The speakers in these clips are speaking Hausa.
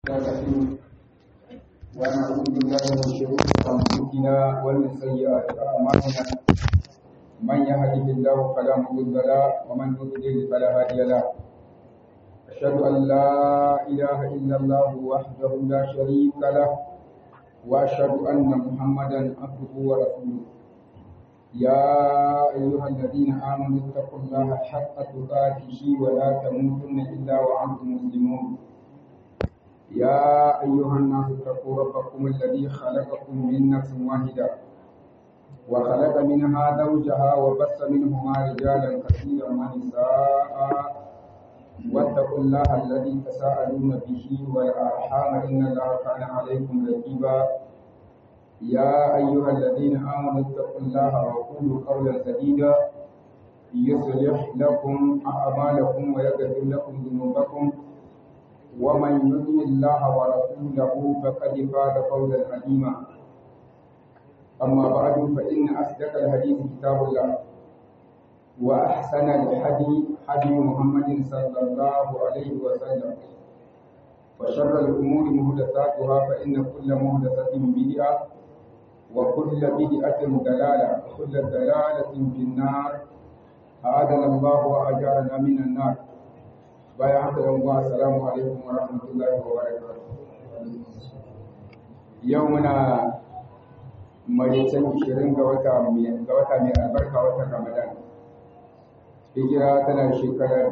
الرحيم ونعوذ بالله من شرور انفسنا ومن سيئات اعمالنا من يهده الله فلا مضل له ومن يضلل فلا هادي له اشهد ان لا اله الا الله وحده لا شريك له واشهد ان محمدا عبده ورسوله يا ايها الذين امنوا اتقوا الله حق تقاته ولا تموتن الا وانتم مسلمون يا أيها الناس اتقوا ربكم الذي خلقكم من نفس واحدة وخلق منها زوجها وبث منهما رجالا كثيرا ونساء واتقوا الله الذي تساءلون به والأرحام إن الله كان عليكم رقيبا يا أيها الذين آمنوا اتقوا الله وقولوا قولا سديدا يصلح لكم أعمالكم ويغفر لكم ذنوبكم ومن يطع الله ورسوله فقد فاز فوزا عظيما اما بعد فان اصدق الحديث كتاب الله واحسن الهدي هدي محمد صلى الله عليه وسلم وشر الامور محدثاتها فان كل محدثه بدعه وكل بدعه ضلاله وكل ضلاله في النار اعاذنا الله واجارنا من النار bayan haka yan uwa assalamu alaikum wa rahmatullahi wa barakatuh yau muna maricin 20 ga wata mai ga wata mai albarka watan Ramadan hijira tana shekara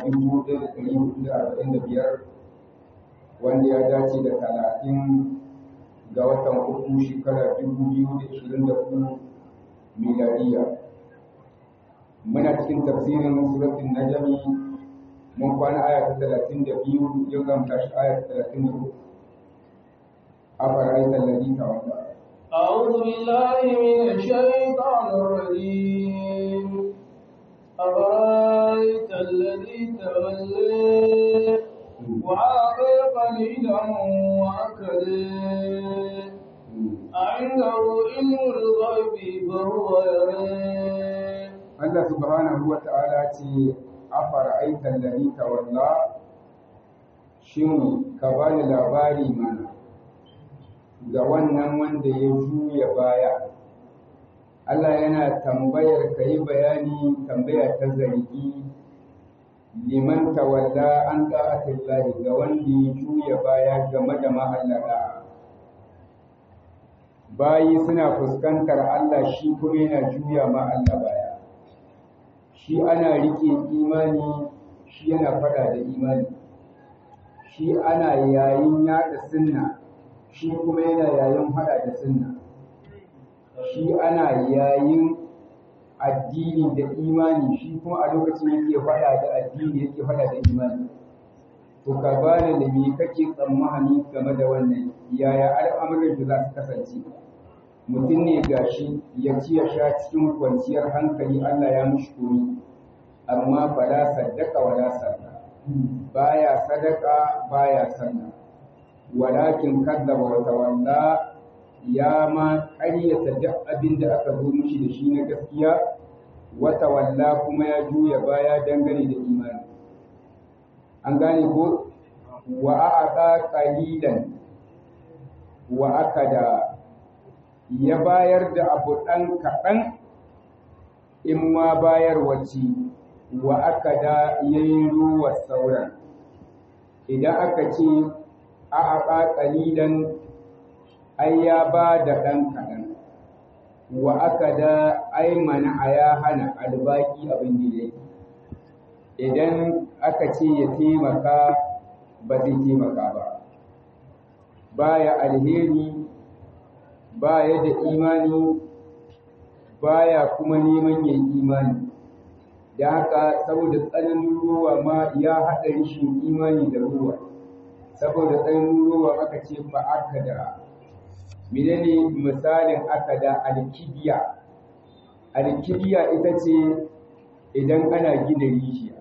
1445 wanda ya dace da 30 ga watan uku shekara 2024 miladiya muna cikin tafsirin suratul najmi mun kwana aya ta talatin da biyu yau zan tashi aya ta talatin da uku أفرأيت الذي تولى أعوذ بالله من الشيطان الرجيم أفرأيت الذي تولى وعاقل قليلا وأكل أعنده علم الغيب فهو يرى Allah subhanahu wa ta'ala ce afara'aita alladhi tawalla shin ka bani labari mana ga wannan wanda ya juya baya Allah yana tambayar ka yi bayani tambaya ta zargi liman tawalla an da'atillahi ga wanda ya juya baya game da mahallaka bayi suna fuskantar Allah shi kuma yana juya ma Allah baya shi ana rike imani shi yana fada da imani shi ana yayin yada sunna shi kuma yana yayin fada da sunna shi ana yayin addini da imani shi kuma a lokacin yake fada da addini yake fada da imani to ka bani da me kake tsammani game da wannan yaya al'amuran da za su kasance mutum ne gashi ya ci ya sha cikin kwanciyar hankali Allah ya mushi komi amma fala saddaka wala salla baya sadaka baya salla walakin kadzaba wa tawalla ya ma ƙaryata duk abin da aka zo mishi da shi na gaskiya wa tawalla kuma ya juya baya dangane da imani an gane ko wa a'aqa qalilan wa akada ya bayar da abu ɗan kaɗan in ma bayar wace wa aka da ya yi ruwa sauran idan aka ce a aɓa ƙalilan ai ya ba da ɗan kaɗan wa aka da ai mana a ya hana albaki abin da ya idan aka ce ya taimaka ba zai taimaka ba baya alheri baya da imani baya kuma neman yin imani da haka saboda tsananin ruwa ma ya haɗa rishin imani da ruwa saboda tsananin ruwa aka ce ba aka da menene misalin aka da alkibiya alkibiya ita ce idan ana gina rijiya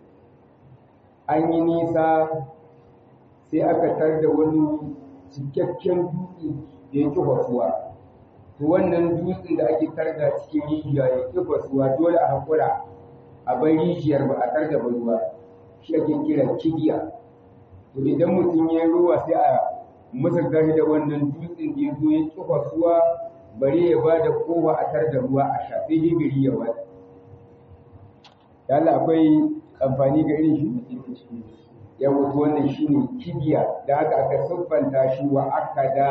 an yi nisa sai aka tar da wani cikakken dutse da ya ƙi fasuwa to wannan dutsen da ake tarda cikin rijiya ya ƙi fasuwa dole a haƙura a bar rijiyar ba a tarda ba ruwa shi ake kira kibiya to idan mutum ya yi ruwa sai a misalta shi da wannan dutsen da ya zo ya kifa suwa bare ya ba da kowa a tar da ruwa a shafe gari ya wata yalla akwai amfani ga irin shi ya wato wannan shine kibiya da haka aka siffanta shi wa aka da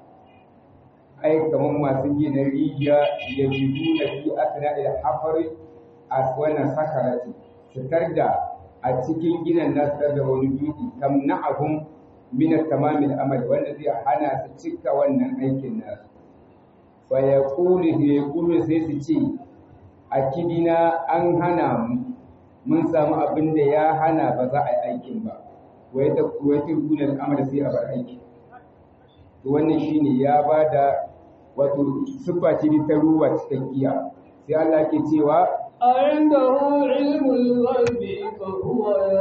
ai kamar masu gina rijiya ya jidu na fi asina da hafari a wannan sakarati fitar da a cikin ginin nasu da wani dutse tamna'ahum min tamamin amal wanda zai hana su cika wannan aikin nasu fa yaqulu yaqulu sai su ce a kidina an hana mu mun samu abin da ya hana ba za a yi aikin ba wai ta wai ta gunan amal sai a bar aiki to wannan shine ya bada wato siffa ce ta ruwa cikakkiya sai Allah ke cewa عنده علم الغيب فهو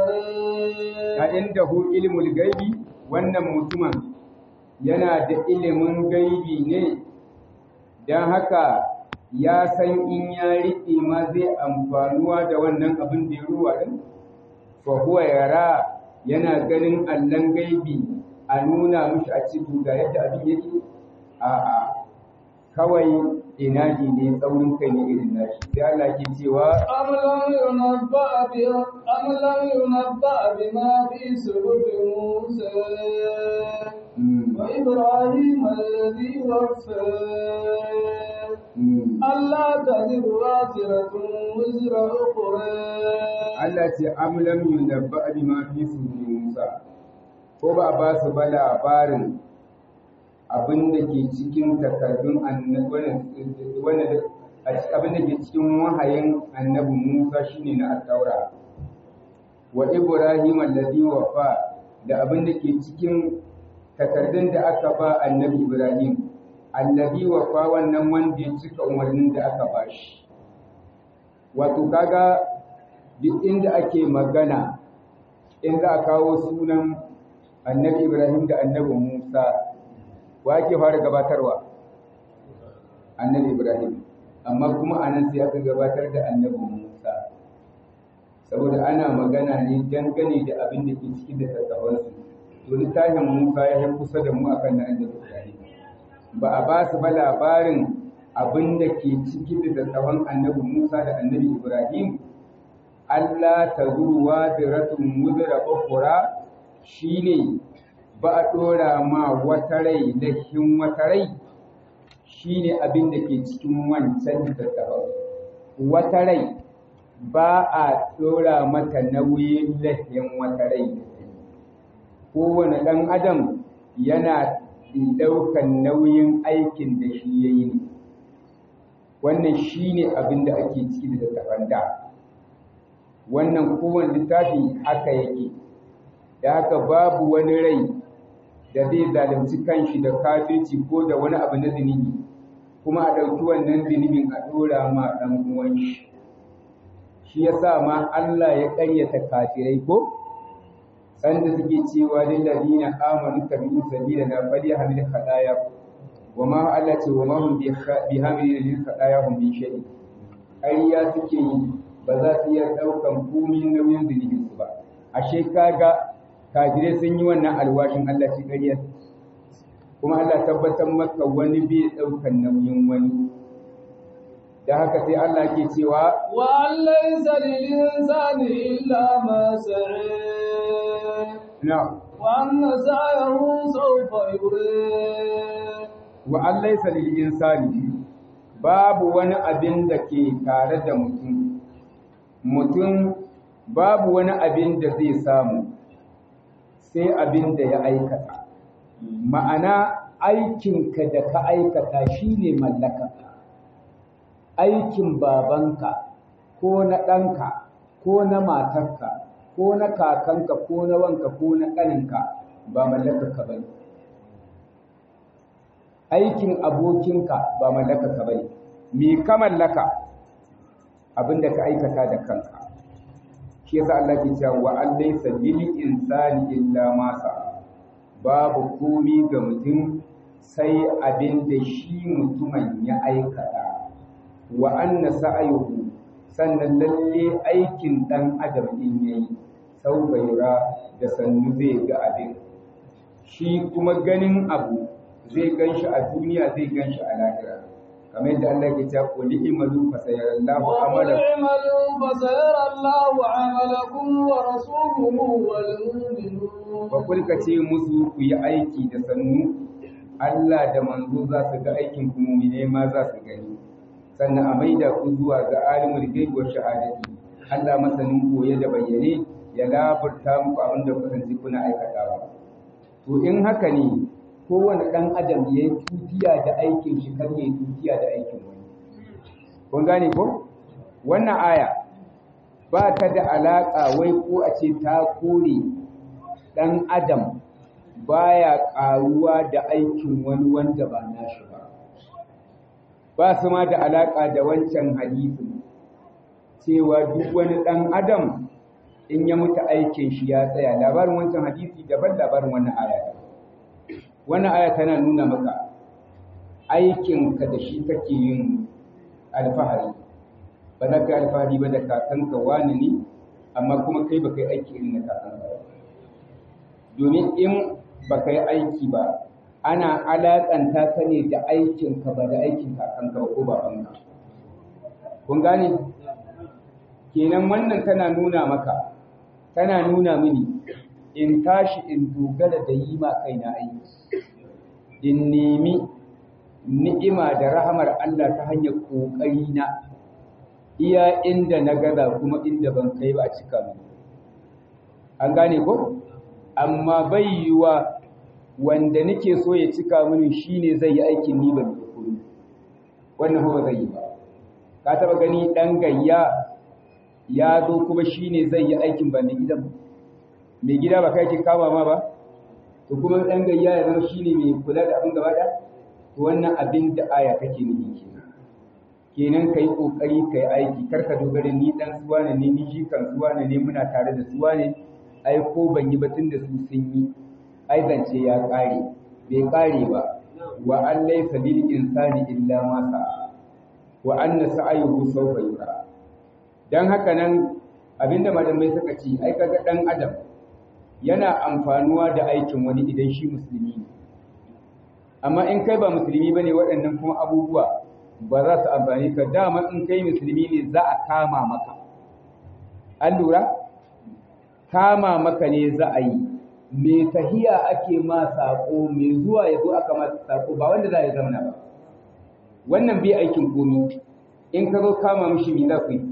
يرى a inda hu ilmul gaibi wannan mutumin yana da ilimin gaibi ne don haka ya san in ya riƙe ma zai amfanuwa da wannan abin da ya ruwa ɗin fa huwa yara yana ganin allon gaibi a nuna mishi a cikin ga yadda abin yake a'a kawai inaji ne tsaurin kai ne irin nashi sai Allah ke cewa أم لم ينبأ ب- أم لم ينبأ بما في صحف موسى mm, وإبراهيم الذي وفى mm. ألا تزر وازرة وزر أخرى Allah ce am lam yunabba bima fi sufi Musa ko ba ba su ba labarin abin da ke cikin takardun annabi wannan abin da ke cikin wahayin annabi Musa shine na at-Taura wa Ibrahim alladhi wafa da abin da ke cikin takardun da aka ba annabi Ibrahim alladhi wafa wannan wanda ya cika umarnin da aka ba shi wato kaga duk inda ake magana in za a kawo sunan annabi Ibrahim da annabi Musa wa ake fara gabatarwa annabi Ibrahim amma kuma anan sai aka gabatar da annabi Musa saboda ana magana ne dangane da abin da ke cikin da tattabansu to littafin Musa ya yi kusa da mu akan na annabi Ibrahim ba a ba su ba labarin abin da ke cikin da tattaban annabi Musa da annabi Ibrahim Allah ta zuwa ziratun mudura ukura shine ba a ɗora ma wata rai lahin wata rai shine abin da ke cikin wancan littattafan wata rai ba a ɗora mata nauyin lahin wata rai da ta yi kowane ɗan adam yana ɗaukan nauyin aikin da shi ya yi ne wannan shine abin da ake ciki da littattafan da wannan kowane littafi haka yake da haka babu wani rai da zai zalunci kanshi da kafirci ko da wani abu na zunubi kuma a ɗauki wannan zunubin a ɗora ma ɗan uwan shi shi yasa ma Allah ya ƙaryata kafirai ko sanda suke cewa lil ladina amanu tabi'u sabilana falyahamil khadaya wa ma Allah ce wa ma hum bi hamilin lil khadaya hum min shay'in ƙarya suke yi ba za su iya ɗaukan komi nauyin zunubin su ba ashe kaga kafirai sun yi wannan alwashin Allah shi ƙarya kuma Allah tabbatar maka wani bai ɗaukan nauyin wani da haka sai Allah ke cewa وأن ليس للإنسان إلا ما سعى na وأن سعيه سوف يرى wa an laysa lil insani babu wani abin da ke tare da mutum mutum babu wani abin da zai samu sai abin da ya aikata ma'ana aikinka da ka aikata shine mallakarka aikin babanka ko na ɗanka ko na matarka ko na kakanka ko na wanka ko na ƙaninka ba mallakarka ba ne aikin abokinka ba mallakarka ba ne me ka mallaka abin da ka aikata da kanka shi yasa Allah ke cewa wa an laysa lil insani illa ma sa'a babu komi ga mutum sai abin da shi mutumin ya aikata wa anna sa'ayuhu sannan lalle aikin dan adam din yayi sau baira da sannu zai ga abin shi kuma ganin abu zai gan shi a duniya zai gan shi a lahira kamar yadda Allah ke cewa qul i'malu fa sayarallahu وقل amalakum اعملوا فسيرى الله عملكم ورسوله والمؤمنون fa kul ka ce musu ku yi aiki da sannu Allah da manzo za su ga aikin ku mu'mine ma za su gani sannan a maida ku zuwa ga alimul ghaib wa shahadati Allah masanin koye da bayyane ya labarta muku abin da kuka ji kuna aikatawa to in haka ne kowane ɗan adam ya yi tutiya da aikin shi kan ya yi tutiya da aikin wani kun gane ko wannan aya ba ta da alaƙa wai ko a ce ta kore ɗan adam baya ƙaruwa da aikin wani wanda ba nashi ba ba su ma da alaƙa da wancan hadisin cewa duk wani ɗan adam in ya mutu aikin shi ya tsaya labarin wancan hadisi daban labarin wannan aya daban wannan aya tana nuna maka aikinka da shi kake yin alfahari ba za ka yi alfahari ba da kakanka wani ne amma kuma kai ba kai aiki irin na kakanka ba domin in ba kai aiki ba ana alaƙanta ka ne da aikinka ba da aikin kakanka ba ko babanka kun gane kenan wannan tana nuna maka tana nuna mini in tashi in dogara da yi ma kaina aiki in nemi ni'ima da rahamar Allah ta hanyar ƙoƙari na iya inda na gaza kuma inda ban kai ba a cika mu an gane ko amma bai yiwa wanda nake so ya cika mini shine zai yi aikin ni ban yi komai wannan ba zai yi ba ka taba gani dan gayya ya zo kuma shine zai yi aikin ba mai gidan ba mai gida ba kai ke kama ma ba to kuma dan gayya ya zama shine mai kula da abin gaba da to wannan abin da aya take nufi kenan kenan kai kokari kai aiki kar ka dogara ni dan suwa ne ni shi kan suwa ne ne muna tare da suwa ne ai ko ban yi ba tun da su sun yi ai zance ya kare bai kare ba wa an laysa lil insani illa ma sa'a wa anna sa'ayuhu sawfa yura dan haka nan abinda malamai suka ce ai kaga dan adam yana amfanuwa da aikin wani idan shi musulmi ne amma in kai ba musulmi bane waɗannan kuma abubuwa ba za su amfani ka dama in kai musulmi ne za a kama maka an lura kama maka ne za a yi me tahiya ake ma sako me zuwa ya zo aka ma sako ba wanda za ya zauna ba wannan bai aikin komi in ka zo kama mishi me za ku yi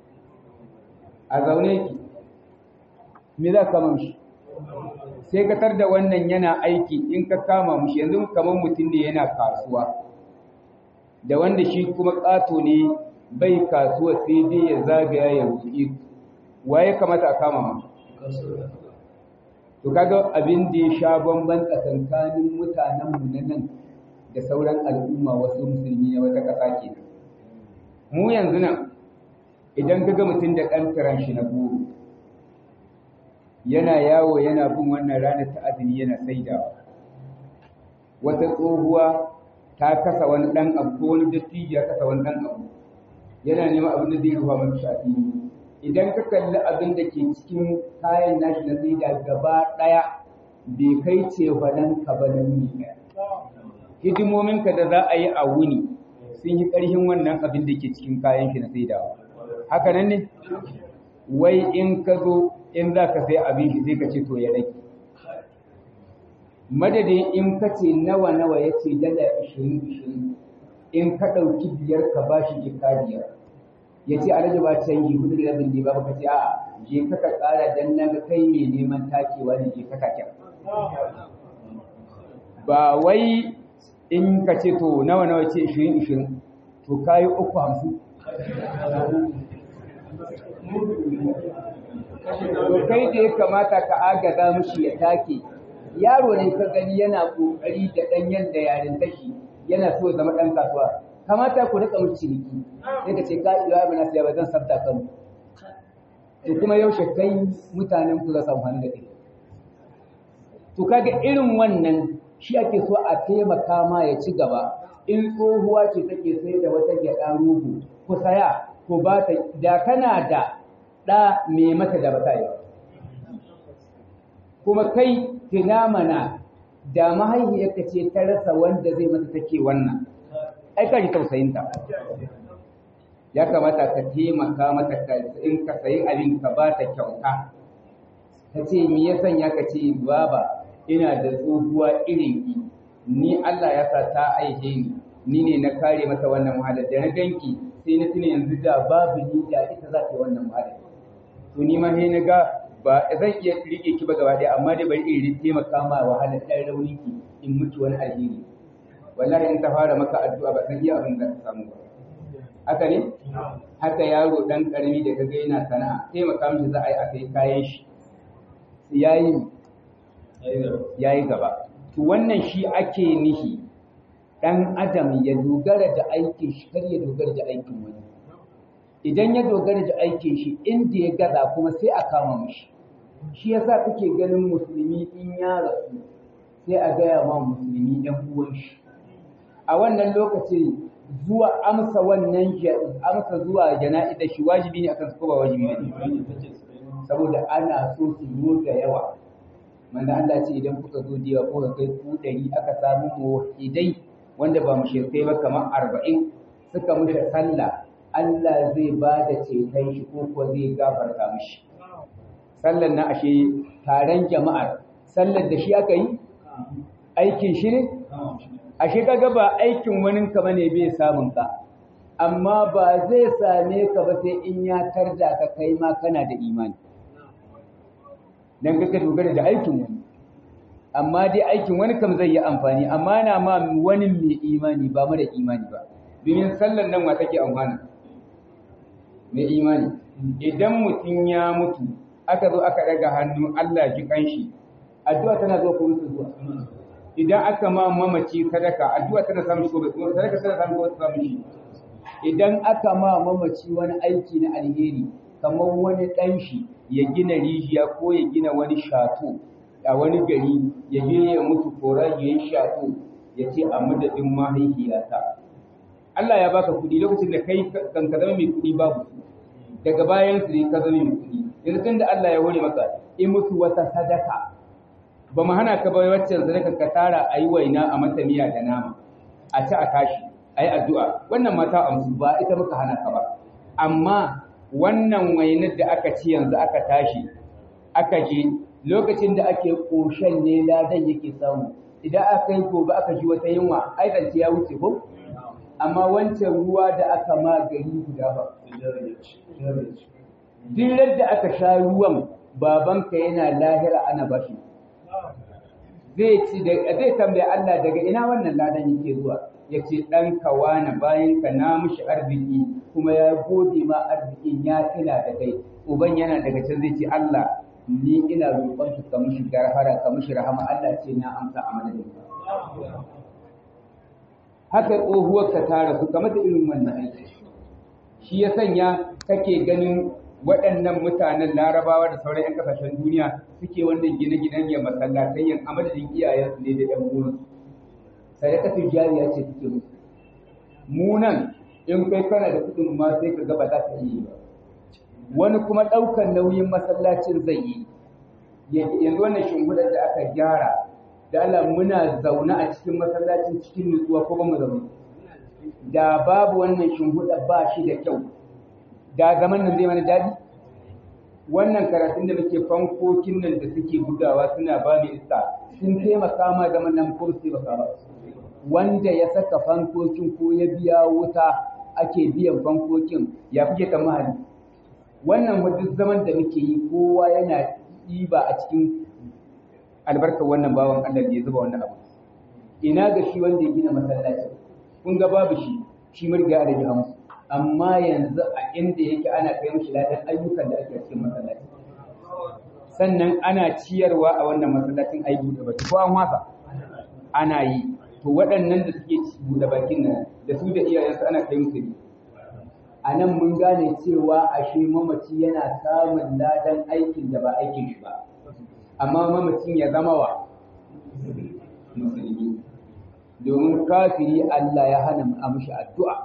a zaune ki me za ka kama mishi sai ka tar da wannan yana aiki in ka kama mushi yanzu kamar mutum ne yana kasuwa da wanda shi kuma ƙato ne bai kasuwa sai dai ya zagaya ya rufe waye kamata a kama ma to kaga abin da ya sha bamban tsakankanin mutanen mu na nan da sauran al'umma wasu musulmi na wata ƙasa kenan mu yanzu nan idan kaga mutum da ɗan tiran shi na goro yana yawo yana bin wannan ranar ta azumi yana saidawa wata tsohuwa ta kasa wani dan abu ko wani dattijo ya kasa wani dan abu yana neman abin da zai rufa masa shafi idan ka kalli abin da ke cikin kayan nashi na saida gaba daya bai kai ce fadan ka ba na wuni ɗaya hidimomin ka da za a yi a wuni sun yi ƙarfin wannan abin da ke cikin kayan shi na saidawa haka nan ne wai in ka zo in za ka sai abin shi sai ka ce to ya rage madadin in ka ce nawa nawa ya ce dala ishirin ishirin in ka ɗauki biyar ka ba shi jika biyar ya ce alhaji ba canji hudu da rabin ne ba ka ce a'a je ka ka ƙara dan na ga kai mai neman takewa ne je ka ka kyar ba wai in ka ce to nawa nawa ce ishirin ishirin to kayi uku hamsin to kai da ya kamata ka agaza mishi ya take yaro ne ka gani yana kokari da dan yanda yarin tashi yana so ya zama dan kasuwa kamata ku rika mishi ciniki sai ka ce ka iya ba na siya ba zan sabta kan to kuma yaushe kai mutanen ku za su amfani da kai to kaga irin wannan shi ake so a taimaka ma ya ci gaba in tsohuwa ce take sai da wata gyaɗa rogo ku saya ku ba ta da kana da ɗa mai mata da bata yi kuma kai tuna mana da mahaifiyarka ce ta rasa wanda zai mata take wannan ai ka ji tausayinta ya kamata ka taimaka mata ka in ka sayi abin ka ba ta kyauta ta ce me ya sanya ka ce baba ina da tsohuwa irin ki ni Allah ya sa ta aihe ni ni ne na kare mata wannan wahalar da na ganki sai na tuna yanzu da babu ni da ita za ta yi wannan wahalar to ni ma sai na ga ba zan iya rike ki ba gaba ɗaya amma dai bari in taimaka ma wahalar ɗan raunin ki in mutu wani alheri wallahi in ta fara maka addu'a ba san iya abin da ka samu ba haka ne haka yaro dan karami da kaga yana sana'a taimaka mishi za a yi a kai kayan shi yayi yayi gaba to wannan shi ake nihi dan adam ya dogara da aikin shi kar ya dogara da aikin wani idan ya dogara da aikin shi inda ya gaza kuma sai a kama mishi shi yasa kake ganin musulmi in ya rasu sai a gaya ma musulmi ɗan uwan shi a wannan lokacin zuwa amsa wannan amsa zuwa jana'izar shi wajibi ne akan su ko ba wajibi ne saboda ana so su zo da yawa manzo Allah ce idan kuka zo da yawa kuka kai ku ɗari aka samu muwahidai wanda ba mu shirkai ba kamar arba'in suka mushe sallah Allah zai ba da ceton shi ko kuwa zai gafarta mishi sallar na ashe taron jama'ar sallar da shi aka yi aikin shi ne ashe kaga ba aikin wani ka bane bai samun ka amma ba zai same ka ba sai in ya tarda ka kai ma kana da imani dan kaka dogara da aikin wani amma dai aikin wani kam zai yi amfani amma na ma wani mai imani ba mara imani ba domin sallar nan wa take amfana mai imani idan mutum ya mutu aka zo aka daga hannu Allah ji kanshi addu'a tana zo ko mutu zuwa idan aka ma mamaci sadaka addu'a tana samun shi ko bai sadaka tana samun ko samun shi idan aka ma mamaci wani aiki na alheri kamar wani dan shi ya gina rijiya ko ya gina wani shato a wani gari ya je ya mutu kora ya yi shato ya ce a madadin mahaifiyata Allah ya baka kuɗi lokacin da kai kan ka zama mai kuɗi babu su daga bayan su ne ka zama mai kuɗi yanzu tun da Allah ya hore maka in mutu wata sadaka ba mu hana ka bai waccan sadaka ka tara a yi waina a mata miya da nama a ci a tashi a yi addu'a wannan mata amsu ba ita muka hana ka ba amma wannan wainar da aka ci yanzu aka tashi aka je lokacin da ake ƙoshen ne ladan yake samu idan aka yi gobe aka ji wata yunwa ai zance ya wuce ko amma wancan ruwa da aka ma gari guda ba duk da aka sha ruwan babanka yana lahira ana bashi zai ci zai tambaye Allah daga ina wannan ladan yake zuwa ya ce ɗan kawana bayan ka na mishi arziki kuma ya gode ma arzikin ya tuna da kai uban yana daga can zai ce Allah ni ina roƙon ka mishi garfara ka mishi rahama Allah ce na amsa a madadin ka haka tsohuwar ka tara su kamar da irin wannan aiki shi ya sanya kake ganin waɗannan mutanen larabawa da sauran 'yan kasashen duniya suke wannan gine-ginen ya masallatai yin a madadin iyayensu ne da 'yan uwansu sadakatul jariya ce suke musu mu nan in kai kana da kuɗin ma sai ka ga ba za ka yi ba wani kuma ɗaukar nauyin masallacin zai yi yanzu wannan shimfiɗar da aka gyara da Allah muna zaune a cikin masallacin cikin nutsuwa ko ba mu zaune da babu wannan shimfiɗar ba shi da kyau da zaman nan zai mana daɗi wannan karatun da muke fankokin nan da suke bugawa suna ba mu iska sun taimaka ma zaman nan ko su taimaka ba wanda ya saka fankokin ko ya biya wuta ake biyan fankokin ya fi ta mahali wannan duk zaman da muke yi kowa yana ɗiba a cikin albarkar wannan bawan Allah da ya zuba wannan abu ina ga shi wanda ya gina masallaci kun ga babu shi shi murga a rage hamsu amma yanzu a inda yake ana kai mishi ladan ayyukan da ake cikin masallaci sannan ana ciyarwa a wannan masallacin ayi buɗe baki ko an wasa ana yi to waɗannan da suke buɗe bakin nan da su da iyayensu ana kai musu ne a nan mun gane cewa ashe mamaci yana samun ladan aikin da ba aikin shi ba amma mamacin ya zama wa musulmi domin kafiri Allah ya hana a mishi addu'a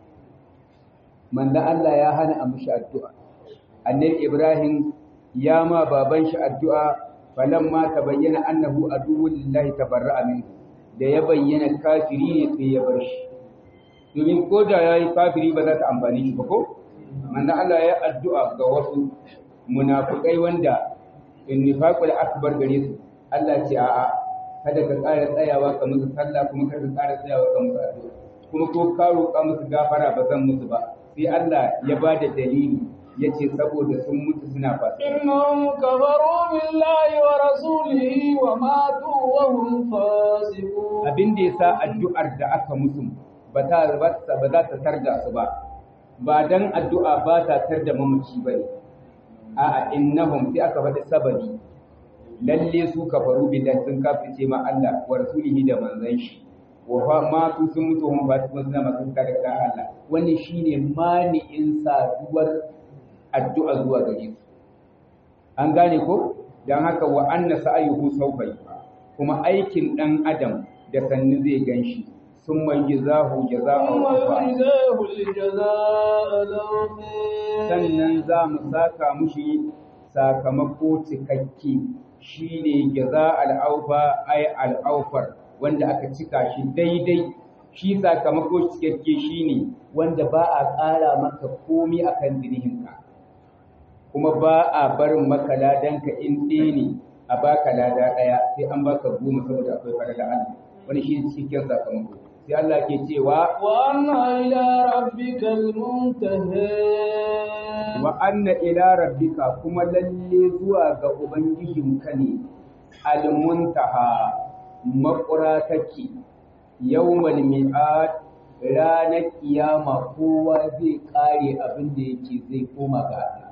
manzo Allah ya hana a mishi addu'a annabi Ibrahim ya ma baban shi addu'a falamma tabayyana annahu aduwwul lillahi tabarra'a minhu da ya bayyana kafiri ne sai ya bar shi domin ko da yayi kafiri ba za ta amfani shi ba ko manzo Allah ya addu'a ga wasu munafikai wanda innifaqul akbar gare su Allah ce a'a kada ka ƙara tsayawa ka musu sallah kuma kada ka ƙara tsayawa ka musu addu'a kuma ko ka roƙa musu gafara ba zan musu ba sai Allah ya ba da dalili yace saboda sun mutu suna fasa إنهم كفروا بالله ورسوله وماتوا وهم فاسقون abin da yasa addu'ar da aka musu ba ta ba za ta tarda su ba ba dan addu'a ba ta tarda mamaci bane a'a innahum sai aka faɗi sababi lalle su kafaru billahi sun kafirce ma Allah wa rasulihi da manzon shi wa fa ma su sun mutu hum ba su suna masu kare da Allah wannan shine mani'in saduwar addu'a zuwa gare su an gane ko dan haka wa anna sa'ayuhu sawfa kuma aikin dan adam da sanni zai ganshi sun mai jazahu jaza'an ثم kufa يجزاه الجزاء الأوفى sannan za mu saka mushi sakamako cikakke shine jaza al'aufa ay al'aufar wanda aka cika shi daidai shi sakamako cikakke shine wanda ba a ƙara maka komi akan zinihinka kuma ba a barin maka ladanka in ɗaya ne a baka lada ɗaya sai an baka goma saboda akwai farala Allah wani shi cikakken sakamako sai Allah ke cewa وأن إلى ربك المنتهى wa anna ila rabbika kuma lalle zuwa ga ubangijinka ne almuntaha makura take yawmal mi'ad ranar kiyama kowa zai kare abin da yake zai koma ga Allah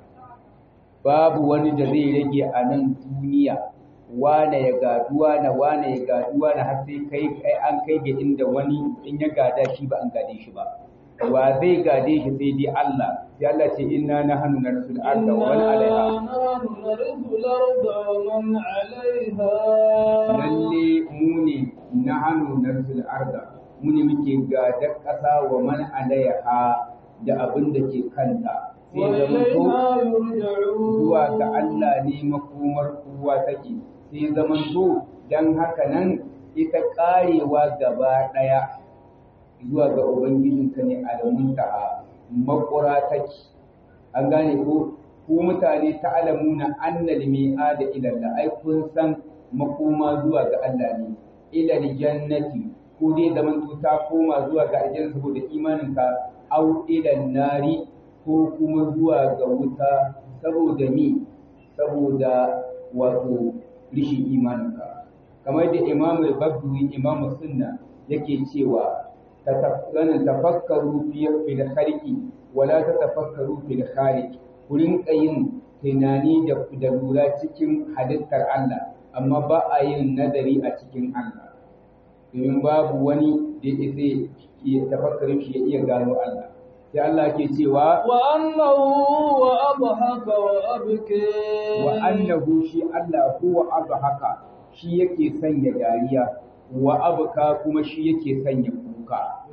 babu wani da zai rage a nan duniya wane ya gaduwa na wane ya gaduwa na har sai kai kai an kai ga inda wani in ya gada shi ba an gade shi ba wa zai gade shi sai dai Allah sai Allah ce inna nahnu narsul arda wa man alaiha إنا نحن نرث الأرض ومن عليها lalle mu ne nahnu narsul arda mu ne muke gadar ƙasa wa man alaiha da abin da ke kanta sai zama to وإلينا يرجعون zuwa ga Allah ne makomar kowa take sai zaman to dan haka nan ita karewa gaba daya zuwa ga ubangijinka ne alamunta makura take an gane ko ku mutane ta alamuna annal mi'ada ila Allah ai kun san makoma zuwa ga Allah ne ila jannati ko dai zaman to ta koma zuwa ga aljanna saboda imaninka au ila nari ko kuma zuwa ga wuta saboda mi saboda wato rishin imaninka kamar da imamu al-bagwi imamu sunna yake cewa tatafakkaru tafakkaru fi fil khalqi wala tatafakkaru fil khaliq ku rinka yin tunani da da lura cikin halittar Allah amma ba a yin nadari a cikin Allah domin babu wani da ya iya tafakkarin shi ya iya gano Allah sai Allah ke cewa وأنه وأضحك وأبكي wa annahu shi Allah huwa haka shi yake sanya dariya wa abka kuma shi yake sanya kuka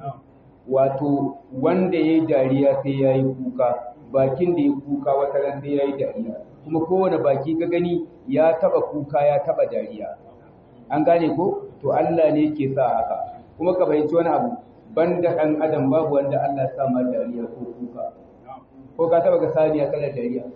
wato wanda yayi dariya sai yayi kuka bakin da ya kuka wata ran sai yayi dariya kuma kowane baki ka gani ya taba kuka ya taba dariya an gane ko to Allah ne yake sa haka kuma ka fahimci wani abu banda dan adam babu wanda Allah ya sa ma dariya ko kuka ko ka taba ga saniya kana dariya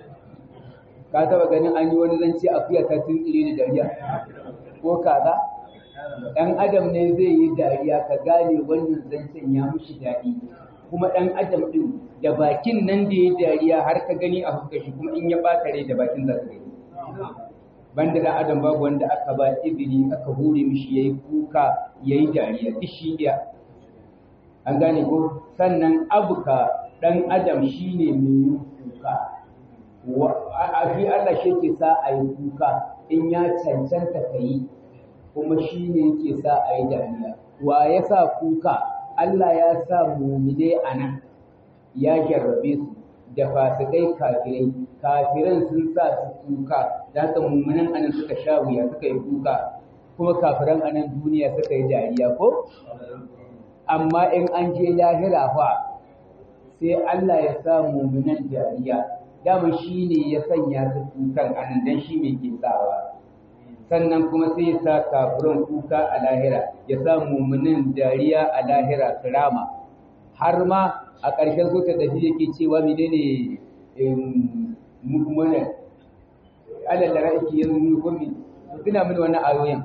ka taba ganin an yi wani zance akuya ta tuntsire da dariya ko kaza dan adam ne zai yi dariya ka gane wannan zancen ya mushi daɗi kuma dan adam din da bakin nan da ya dariya har ka gani a fuskar shi kuma in ya bata rai da bakin za ka gani banda dan adam babu wanda aka ba izini aka hure mishi yayi kuka yayi dariya duk shi iya an gane ko sannan abuka dan adam shine mai yin kuka a fi Allah shi ke sa a yi kuka in ya cancanta ka yi kuma shi ne yake sa a yi dariya wa ya sa kuka Allah ya sa mumine a nan ya jarrabe su da fasikai kafirai kafiran sun sa su kuka da haka mummunan anan suka sha wuya suka yi kuka kuma kafiran anan duniya suka yi dariya ko amma in an je lahira fa sai Allah ya sa mummunan dariya dama shi ne ya sanya su kukan anan dan shi mai ke tsawa sannan kuma sai ya sa kafiran kuka a lahira ya sa mummunin dariya a lahira su rama har ma a ƙarshen so ta tafi yake cewa menene mummunan alal da ra'iki yanzu gumi tuna mini wannan ayoyin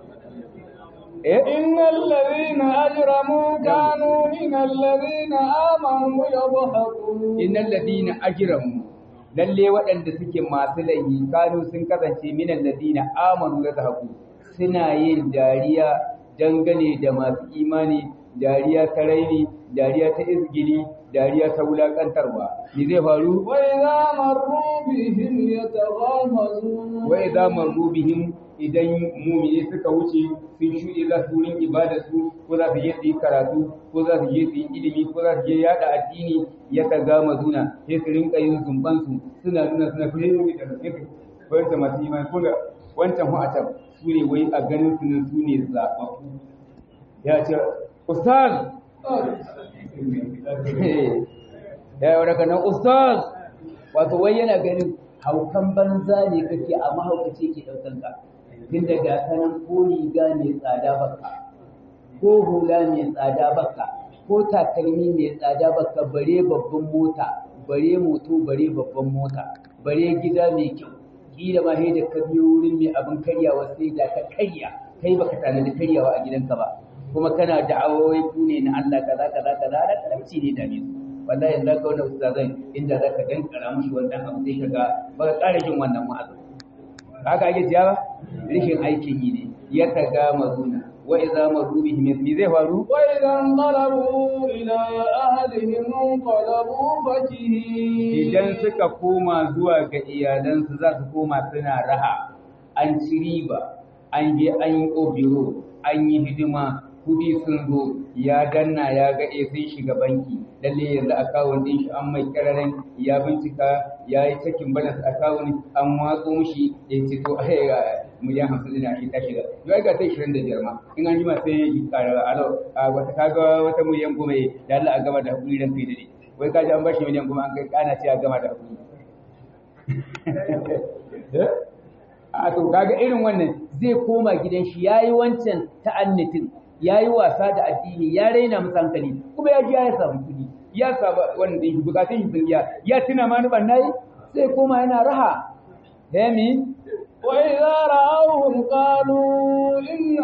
إن الذين أجرموا كانوا من الذين آمنوا يضحكون إن الذين أجرموا lalle waɗanda suke masu laifi kanu sun kasance minan ladina amanu ya zahaku suna yin dariya dangane da masu imani dariya ta raini dariya ta izgili dariya ta wulakantarwa me zai faru wa idza marru bihim yataghamazun wa idza marru bihim idan mumini suka wuce sun shuɗe za su wurin ibada su ko za su je su yi karatu ko za su je su yi ilimi ko za su je yada addini ya ta gama zuna sai su rinka yin zumban su suna nuna suna fiye da rafiƙi wanda masu imani ko ga wancan hu'atan su ne wai a ganin su nan su ne zaɓaɓɓu ya ce ustaz ya yi daga nan ustaz wato wai yana ganin haukan banza ne kake a mahaukaci ke ɗaukan ka tun daga sanan ko riga mai tsada baka ko hula mai tsada baka ko takalmi mai tsada baka bare babban mota bare moto bare babban mota bare gida mai kyau kila ma da ka biyo wurin mai abin karyawa sai da ka karya kai baka tanadi karyawa a gidanka ba kuma kana da'awoyi ku ne na Allah kaza kaza kaza da karamci ne da ne wallahi yanzu ka wannan ustazan inda zaka dankara mushi wannan abu sai kaga ba ka ƙara jin wannan wa'azi haka ake ciya ba rishin aikin yi ne ya taga mazuna wa idza marru bihim me zai faru wa idza qalabu ila ahlihim qalabu fakihin idan suka koma zuwa ga iyalansu za su koma suna raha an ci riba an je an yi obiro an yi hidima kudi sun zo ya danna ya ga eh sun shiga banki lalle yanzu akawun din shi an mai kararin ya bincika ya yi cikin balance akawun an watso mishi ya ce to ai ga miliyan hamsin din shi ta shiga yau ga ta ishirin da biyar ma in an jima sai ya yi kara alo a wata kaga wata miliyan goma da Allah a gama da hakuri dan kai dade wai kaji an bashi miliyan goma an kai kana ce a gama da hakuri a to kaga irin wannan zai koma gidan shi yayi wancan ta'annitin ya yi wasa da addini ya raina masa hankali kuma ya ji ya samu kuɗi ya saba wanda shi bukatun shi sun biya ya tuna ma nuban nayi sai koma yana raha Demi wa idza ra'awhum qalu inna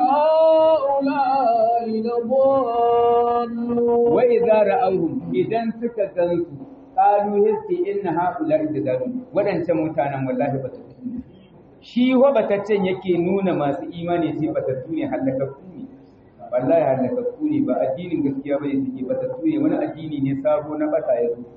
ha'ula'i ladallun wa idza ra'awhum idan suka gansu qalu hissi inna ha'ula'i ladallun wadancan mutanen wallahi ba su shi wa bataccen yake nuna masu imani sai batattu ne halakakku ne wallahi halakakku ne ba addinin gaskiya bane suke batattu ne wani addini ne sabo na bata ya zo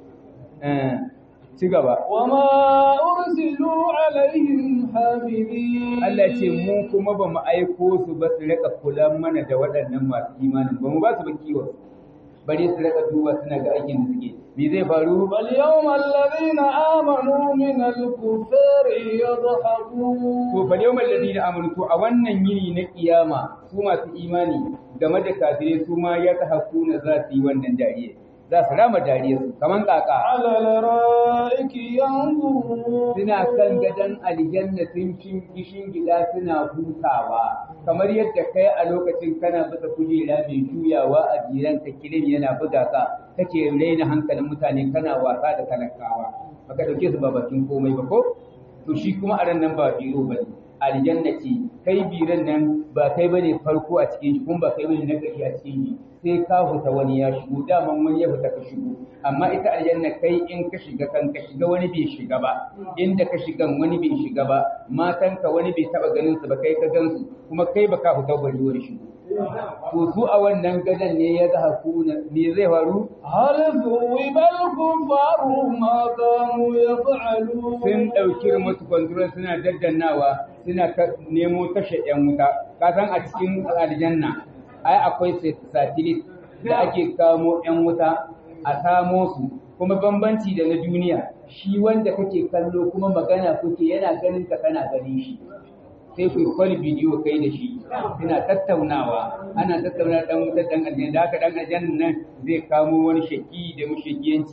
ci gaba wama ursilu alaihim hafizin Allah ce mu kuma ba mu aiko su ba su rika kula mana da waɗannan masu imanin ba mu ba su ba kiwon bare su rika duba suna ga aikin da suke me zai faru bal yawmal ladina amanu min al-kuffari yadhakun to bal yawmal ladina amanu to a wannan yini na kiyama su masu imani game da kafirai su ma ya tahakuna za su yi wannan dariya za su rama dariya su kaman kaka ala laraiki yanzurun suna kan gadon aljanna sun kishin gida suna hutawa kamar yadda kai a lokacin kana bisa kujera mai juyawa a jiran ka kilim yana buga ka kake raina hankalin mutane kana wasa da talakawa baka dauke su ba bakin komai ba ko to shi kuma a ran nan ba biro bane aljanna ce kai biran nan ba kai bane farko a cikin shi kuma ba kai bane na ƙarshe a cikin shi sai ka huta wani ya shigo daman wani ya huta ka shigo amma ita aljanna kai in ka shiga kan ka shiga wani bai shiga ba inda ka shiga wani bai shiga ba matanka wani bai taba ganin su ba kai ka gansu kuma kai ba ka huta bari wani shigo to su a wannan gadan ne ya ga hakuna me zai faru hal thuwibal kufaru ma kanu yaf'alun sun dauki musu kwanduran suna daddannawa suna nemo tashe yan wuta ka san a cikin aljanna ai akwai satellite da ake kamo 'yan wuta a samo su kuma bambanci da na duniya shi wanda kake kallo kuma magana kuke yana ganin ka kana ganin shi sai ku kwal bidiyo kai da shi suna tattaunawa ana tattauna dan wutar dan aljanna da haka dan aljanna nan zai kamo wani shaki da mushakiyanci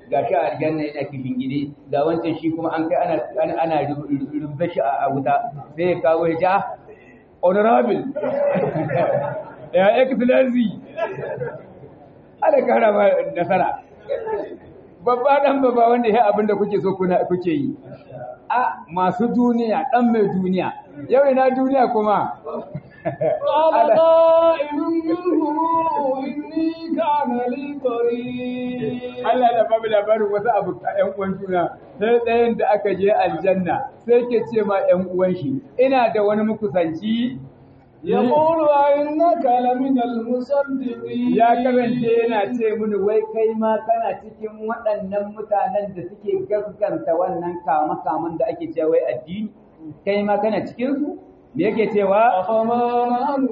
ga shi a aljanna yana kishin gidi ga wancan shi kuma an kai ana ana rubda shi a wuta sai ya kawo ya ja honorable ya excellency ana kara ma nasara babba dan babba wanda ya abinda kuke so kuna kuke yi a masu duniya dan mai duniya yau ina duniya kuma قال قائل منهم إني كان لي قريب Allah da babu labarin wasu abu ƴan uwan juna sai ɗayan da aka je aljanna sai ke ce ma ƴan uwan shi ina da wani mukusanci يقول أئنك لمن المصدقين ya karance yana ce mini wai kai ma kana cikin waɗannan mutanen da suke gaskanta wannan kama-kaman da ake cewa wai addini kai ma kana cikin su me yake cewa أفما نحن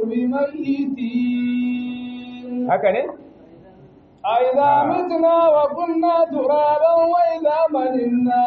بميتين haka ne أئذا متنا وكنا ترابا وإذا مدنا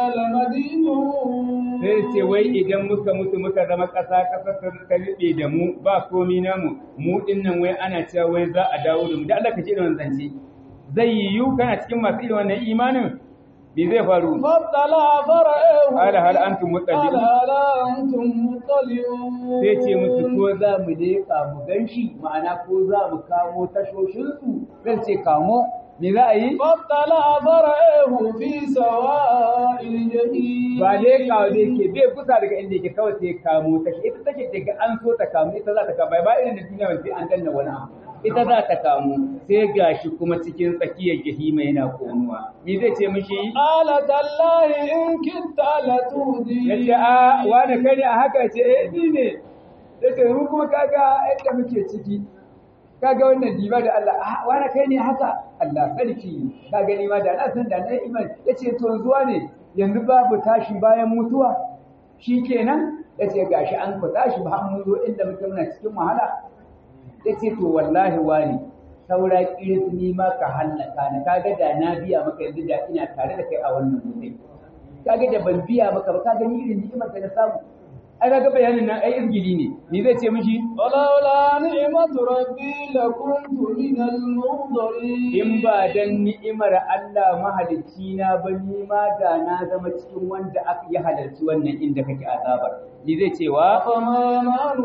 لمدينون sai ce wai idan muka mutu muka zama ƙasa ƙasa ta ta riɓe da mu ba komi namu mu din nan wai ana cewa wai za a dawo da mu da Allah ka ce da wannan zance zai yiwu kana cikin masu irin wannan imanin me zai faru فاطلع فرأيه قال هل أنتم قال مطلعون هل أنتم مطلعون sai ce musu ko za mu leƙa mu gan shi ma'ana ko za mu kamo tashoshinsu zai ce kamo me za a yi فاطلع فرأيه في سواء الجحيم ba leƙa da yake bai kusa daga inda yake kawai sai kamo ta ita take daga an so ta kamo ita za ta kamo ba irin da duniya wanda sai an danna wani abu ita za ta kamo sai gashi kuma cikin tsakiyar jahima yana konuwa me zai ce mishi قال تالله إن كدت لتودي yace a wani kai ne a haka ce eh ni ne yace mu kuma kaga yadda muke ciki kaga wannan diba da Allah a wani kai ne haka Allah sarki ka gani ma da na san da na iman yace to zuwa ne yanzu babu tashi bayan mutuwa shikenan yace gashi an ku tashi ba mun zo inda muke muna cikin wahala yace to wallahi wani saura kiris ni ma ka hallaka ni kaga da na biya maka yanzu da ina tare da kai a wannan mutai kaga da ban biya maka ba kaga ni irin ni'imar da na samu ai kaga bayanin nan ai izgili ne ni zai ce mishi ولولا نعمة ربي لكنت من المنظرين in ba dan ni'imar Allah mahalicci na ba ni ma da na zama cikin wanda aka yi halarci wannan inda kake azabar ni zai cewa فما نحن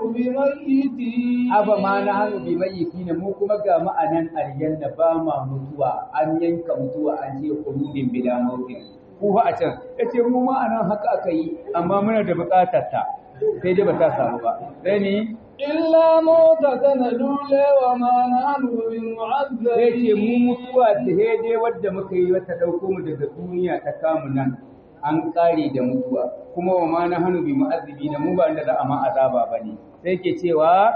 بميتين aba ma na hannu bi mayyiti ne mu kuma ga ma'anan aljanna ba ma mutuwa an yanka mutuwa an ce qulubin bila mautin ku fa a can yace mu ma anan haka aka yi amma muna da buƙatar ta sai dai ba ta samu ba sai ni إلا موتتنا الأولى وما نحن sai ce mu بمعذبين mutuwa ta dai wadda muka yi wata ɗauko mu daga duniya ta kamu nan an ƙare da mutuwa kuma wa ma na hannu bi mu'azzibi na mu ba da za a ma azaba ba ne sai ke cewa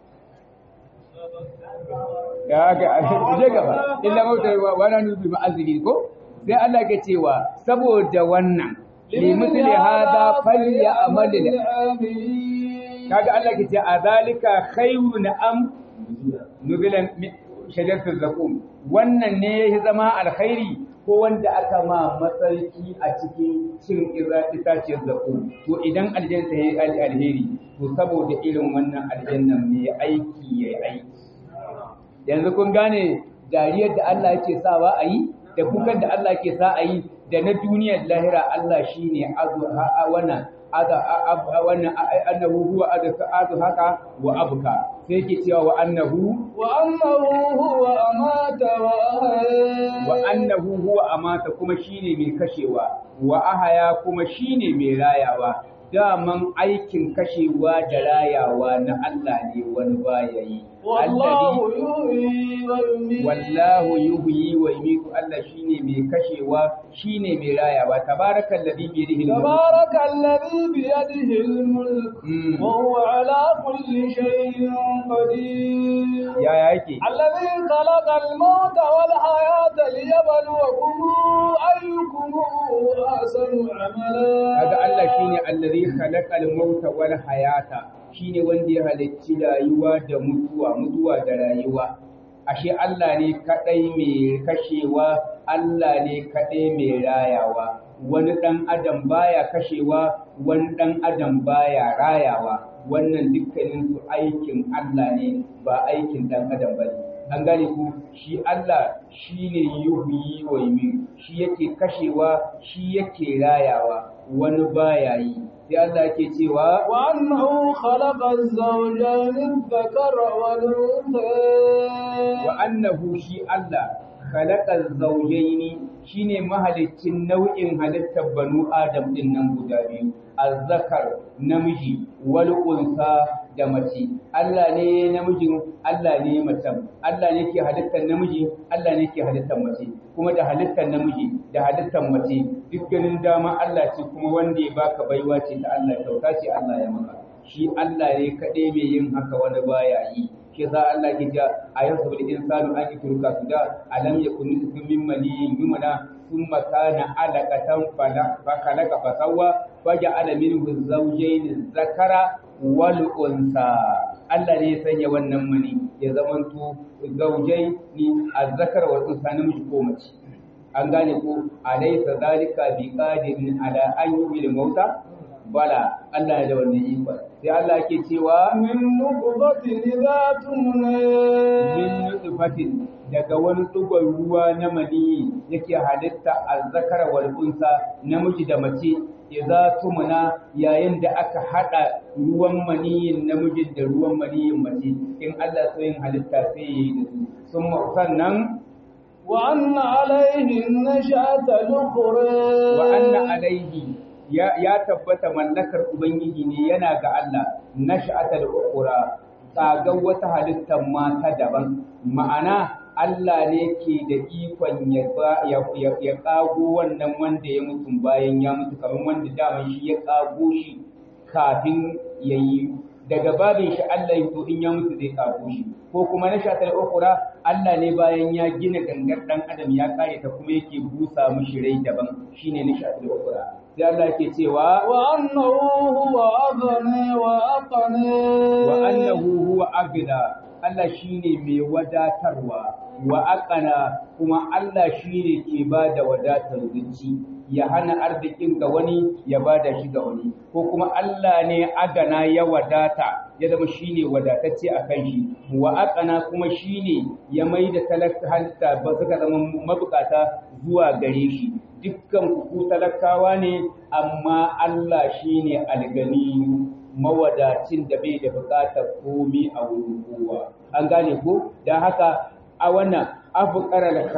ya ga je gaba illa mauta wa wa na hannu bi mu'azzibi ko sai Allah ke cewa saboda wannan li mithli hadha falyamal العاملين kaga Allah ke ce a zalika khayrun am nubilan shajaratul zakum wannan ne ya zama alkhairi ko wanda aka ma matsarki a cikin cin itaciyar zakum to idan aljanna ya yi alheri to saboda irin wannan aljannan mai aiki ya aiki yanzu kun gane dariyar da Allah yake sawa a yi da kukan da Allah ke sa a yi da na duniyar lahira Allah shine azu wannan ada wannan annahu huwa adu haka wa abuka sai yake cewa wa annahu وأنه هو أمات وأحيا wa annahu huwa amata kuma shine mai kashewa wa ahaya kuma shine mai rayawa daman aikin kashewa da rayawa na Allah ne wani baya yi والله Alladhi- يحيي ويميت wallahu yuhyi wa yumiitu Allah shine mai kashewa shine mai rayawa tabarakal ladhi bi yadihi al-mulk تبارك الذي بيده الملك Mm. وهو على كل شيء قدير ya yake الذي خلق الموت والحياة ليبلوكم أيكم أحسن عملا kaga Allah shine allazi khalaqal mauta wal hayata shine wanda ya halicci rayuwa da mutuwa mutuwa da rayuwa ashe Allah ne kadai mai kashewa Allah ne kadai mai rayawa wani dan adam baya kashewa wani dan adam baya rayawa wannan dukkanin su aikin Allah ne ba aikin dan adam bane an gane ku shi Allah shine yuhyi wa yumiit shi yake kashewa shi yake rayawa wani baya yi sai Allah yake cewa وأنه خلق الزوجين الذكر والأنثى wa annahu shi Allah khalaqa zawjaini shine mahaliccin nau'in halittar banu adam din nan guda biyu azzakar namiji wal unsa da mace Allah ne namijin Allah ne macen Allah ne ke halittar namiji Allah ne ke halittar mace kuma da halittar namiji da halittar mace dukkanin dama Allah ce kuma wanda ya baka baiwa ce ta Allah kyauta ce Allah ya maka shi Allah ne kaɗai mai yin haka wani baya yi shi za Allah ke ja a yau saboda insanu an yi turka su da alam ya kunu su min maniyin yumana sun makana alaƙatan fakalaka fasawa faja alamin zaujain zakara wal unsa Allah ne ya sanya wannan mani ya zamanto zaujai ni azzakar wal unsa namiji ko mace an gane ko alaysa zalika biqadirin ala an yubil mauta bala Allah ya da wannan ikon sai Allah yake cewa من نطفة إذا تمنى min nutfatin daga wani dugon ruwa na mani yake halitta azzakara wal unsa namiji da mace idza tumna yayin da aka hada ruwan maniyin namijin da ruwan maniyin mace in Allah so yin halitta sai yayi da su sun sannan وأن عليه النشأة الأخرى wa anna alaihi ya, ya tabbata mallakar ubangiji ne yana ga Allah nash'atal ukhra tsagar wata halittar mata daban ma'ana Allah ne ke da ikon ya ba- ya ya, ya kago wannan wanda ya mutu bayan ya mutu kamar wanda daman shi ya kago shi kafin ya yi daga babin shi Allah ya to in ya mutu zai kago shi ko kuma na shatar ukura Allah ne bayan ya gina gangar dan adam ya kare ta kuma yake busa mishi rai daban shine na shatar ukura sai Allah yake cewa وأنه هو أغنى وأقنى wa annahu huwa agna Allah shine mai wadatarwa wa aqana kuma Allah shine ke bada wadatar zuci ya hana arzikin ga wani ya bada shi ga wani ko kuma Allah ne agana ya wadata ya zama shine wadatacce a kan shi wa aqana kuma shine ya maida talaka halitta ba suka zama mabukata zuwa gare shi dukkan ku talakawa ne amma Allah shine alganiyu mawadacin da bai da buƙatar komi a wurin kowa an gane ko don haka a wannan afqaral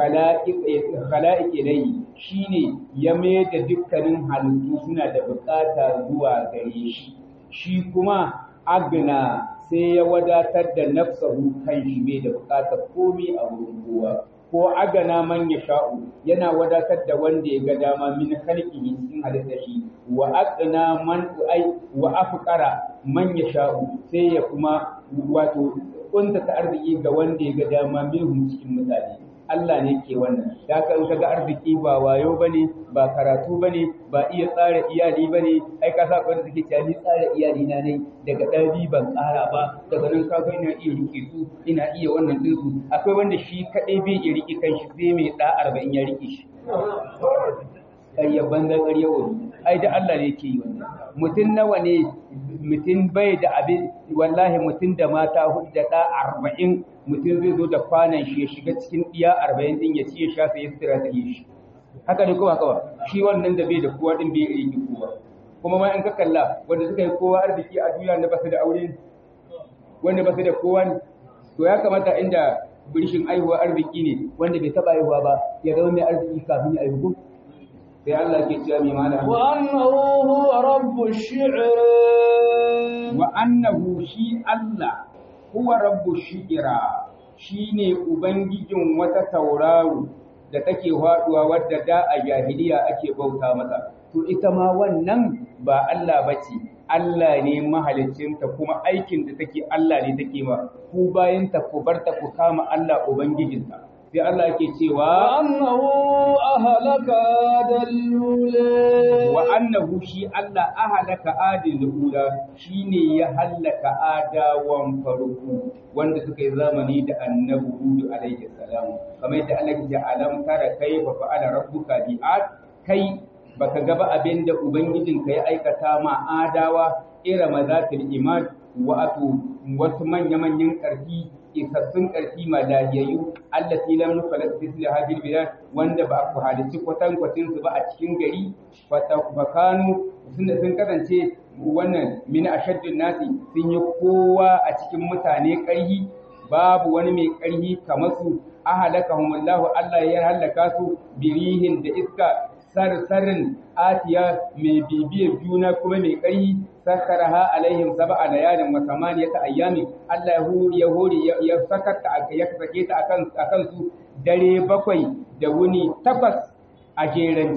khala'iq ilayhi shine ya mai da dukkanin halittu suna da buƙata zuwa gare shi shi kuma agna sai ya wadatar da nafsahu kan shi bai da buƙatar komi a wurin kowa ko agana man ya sha'u yana wadatar da wanda ya ga dama min khalqihi cikin halitta shi wa aqna man ai wa afqara man ya sha'u sai ya kuma wato kunta ta arziki ga wanda ya ga dama minhum cikin mutane Allah ne ke wannan da haka in kaga arziki ba wayo bane ba karatu bane ba iya tsara iyali bane ai ka sa wanda suke cewa ni tsara iyali na ne daga ɗan ban tsara ba daga nan ka ina iya rike su ina iya wannan din su akwai wanda shi kadai bai iya rike kanshi sai mai da 40 ya rike shi ƙarya banza ƙarya wani ai da Allah ne ke yi wannan mutum nawa ne mutum bai da abin wallahi mutum da mata hudu da ɗa arba'in mutum zai zo da kwanan shi ya shiga cikin ɗiya arba'in ɗin ya ci ya sha sai ya sutura ta yi shi haka ne kuma kawai shi wannan da bai da kowa ɗin bai yi kowa kuma ma in ka kalla wanda suka yi kowa arziki a duniya na basu da aure wanda basu da kowa ne to ya kamata inda birshin aihuwa arziki ne wanda bai taɓa aihuwa ba ya zama mai arziki kafin ya aihu sai Allah ke cewa mai mana وأنه هو رب الشعر wa annahu shi Allah huwa rabbu shi'ira shine ubangijin wata tauraro da take faduwa wadda da a jahiliya ake bauta mata to ita ma wannan ba Allah bace Allah ne mahaliccinta kuma aikin da take Allah ne take ma ku bayan ta ku barta ku kama Allah ubangijinta sai Allah yake cewa وأنه أهلك دلولا wa annahu shi Allah ahalaka adil ula shine ya hallaka adawan farko wanda suka yi zamani da annabi Hud alaihi salam kamar yadda Allah ya alam tara kai fa fa'ala rabbuka bi ad kai baka ga ba abinda ubangijinka ya aikata ma adawa irama zatul imad wa atu wasu manya manyan karfi isassun ƙarfi ma lahiyayyu allati lam nukhlaq fi hadhihi bilad wanda ba ku halici kwatan kwatin su ba a cikin gari fakanu sun sun kasance wannan min ashaddun nasi sun yi kowa a cikin mutane ƙarhi babu wani mai ƙarhi kamar su ahalakahumullahu Allah ya halaka su birihin da iska sarsarin atiya mai bibiyar juna kuma mai ƙarhi sakkaraha alaihim sab'a layalin wa samaniyata ayyamin Allah ya hori ya sakata ya sake ta akan akan su dare bakwai da wuni takwas a jerance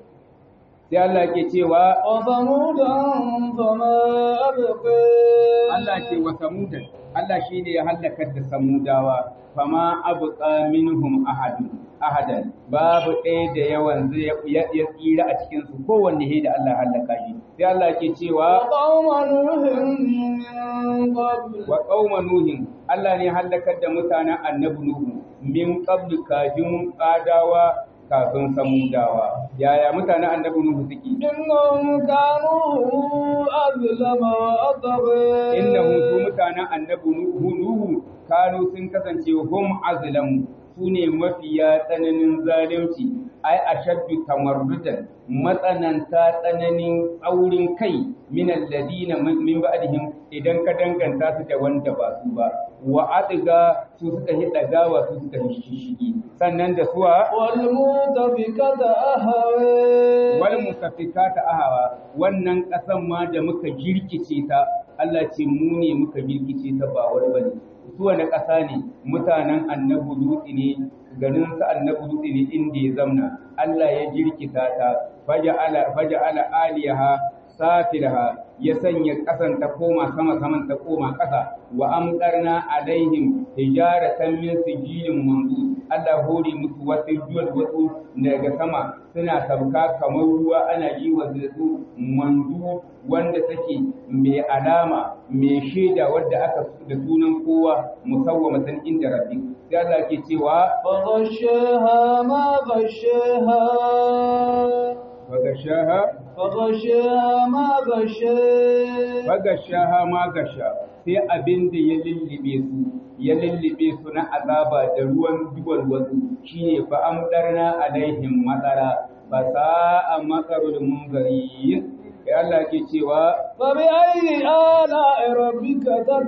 sai Allah ke cewa wa samudan fama abqa Allah ce wa samudan Allah shine ya halakar da samudawa fama abqa minhum ahadun ahadan babu ɗaya da yawan zai ya tsira a cikin su kowanne he da Allah halaka shi sai Allah ke cewa qauma nuhin min qabl wa qauma nuhin Allah ne halakar da mutanen annabi nuhu min qabl kafin adawa kafin samudawa yaya mutanen annabi nuhu suke innahum kanu azlama wa atgha innahu su mutanen annabi nuhu nuhu kanu sun kasance hum azlamu su ne mafiya tsananin zalunci ai ashaddu tamarrudan matsananta tsananin tsaurin kai min alladina min ba'dihim idan ka danganta su da wanda ba su ba wa adiga su suka yi dagawa su suka yi shishigi sannan da suwa wal mutafikata ahwa wal mutafikata ahwa wannan kasan ma da muka jirkice ta Allah ce mu ne muka jirkice ta ba wani bane su wani ƙasa ne mutanen annabi dutse ne garin sa annabi dutse ne inda ya zamna Allah ya jirkita ta faja'ala faja'ala aliyaha safilha ya sanya ƙasan ta koma sama saman ta koma ƙasa wa amdarna alaihim hijaratan min sijilin manzu Allah hore musu wasu juwal wasu daga sama suna sabka kamar ruwa ana yi wa su mandu wanda take mai alama mai shaida wadda aka da sunan kowa musawwamatan inda rabbi sai Allah ke cewa فغشاها ما غشاها fagashaha فغشاها ما غشاها fagashaha ma gasha sai abin da ya lullube su ya lullube su na azaba da ruwan duwal wasu shine fa amdarna alaihim matsara fa sa'a matsarul munzari ya Allah ke cewa فبأي آلاء ربك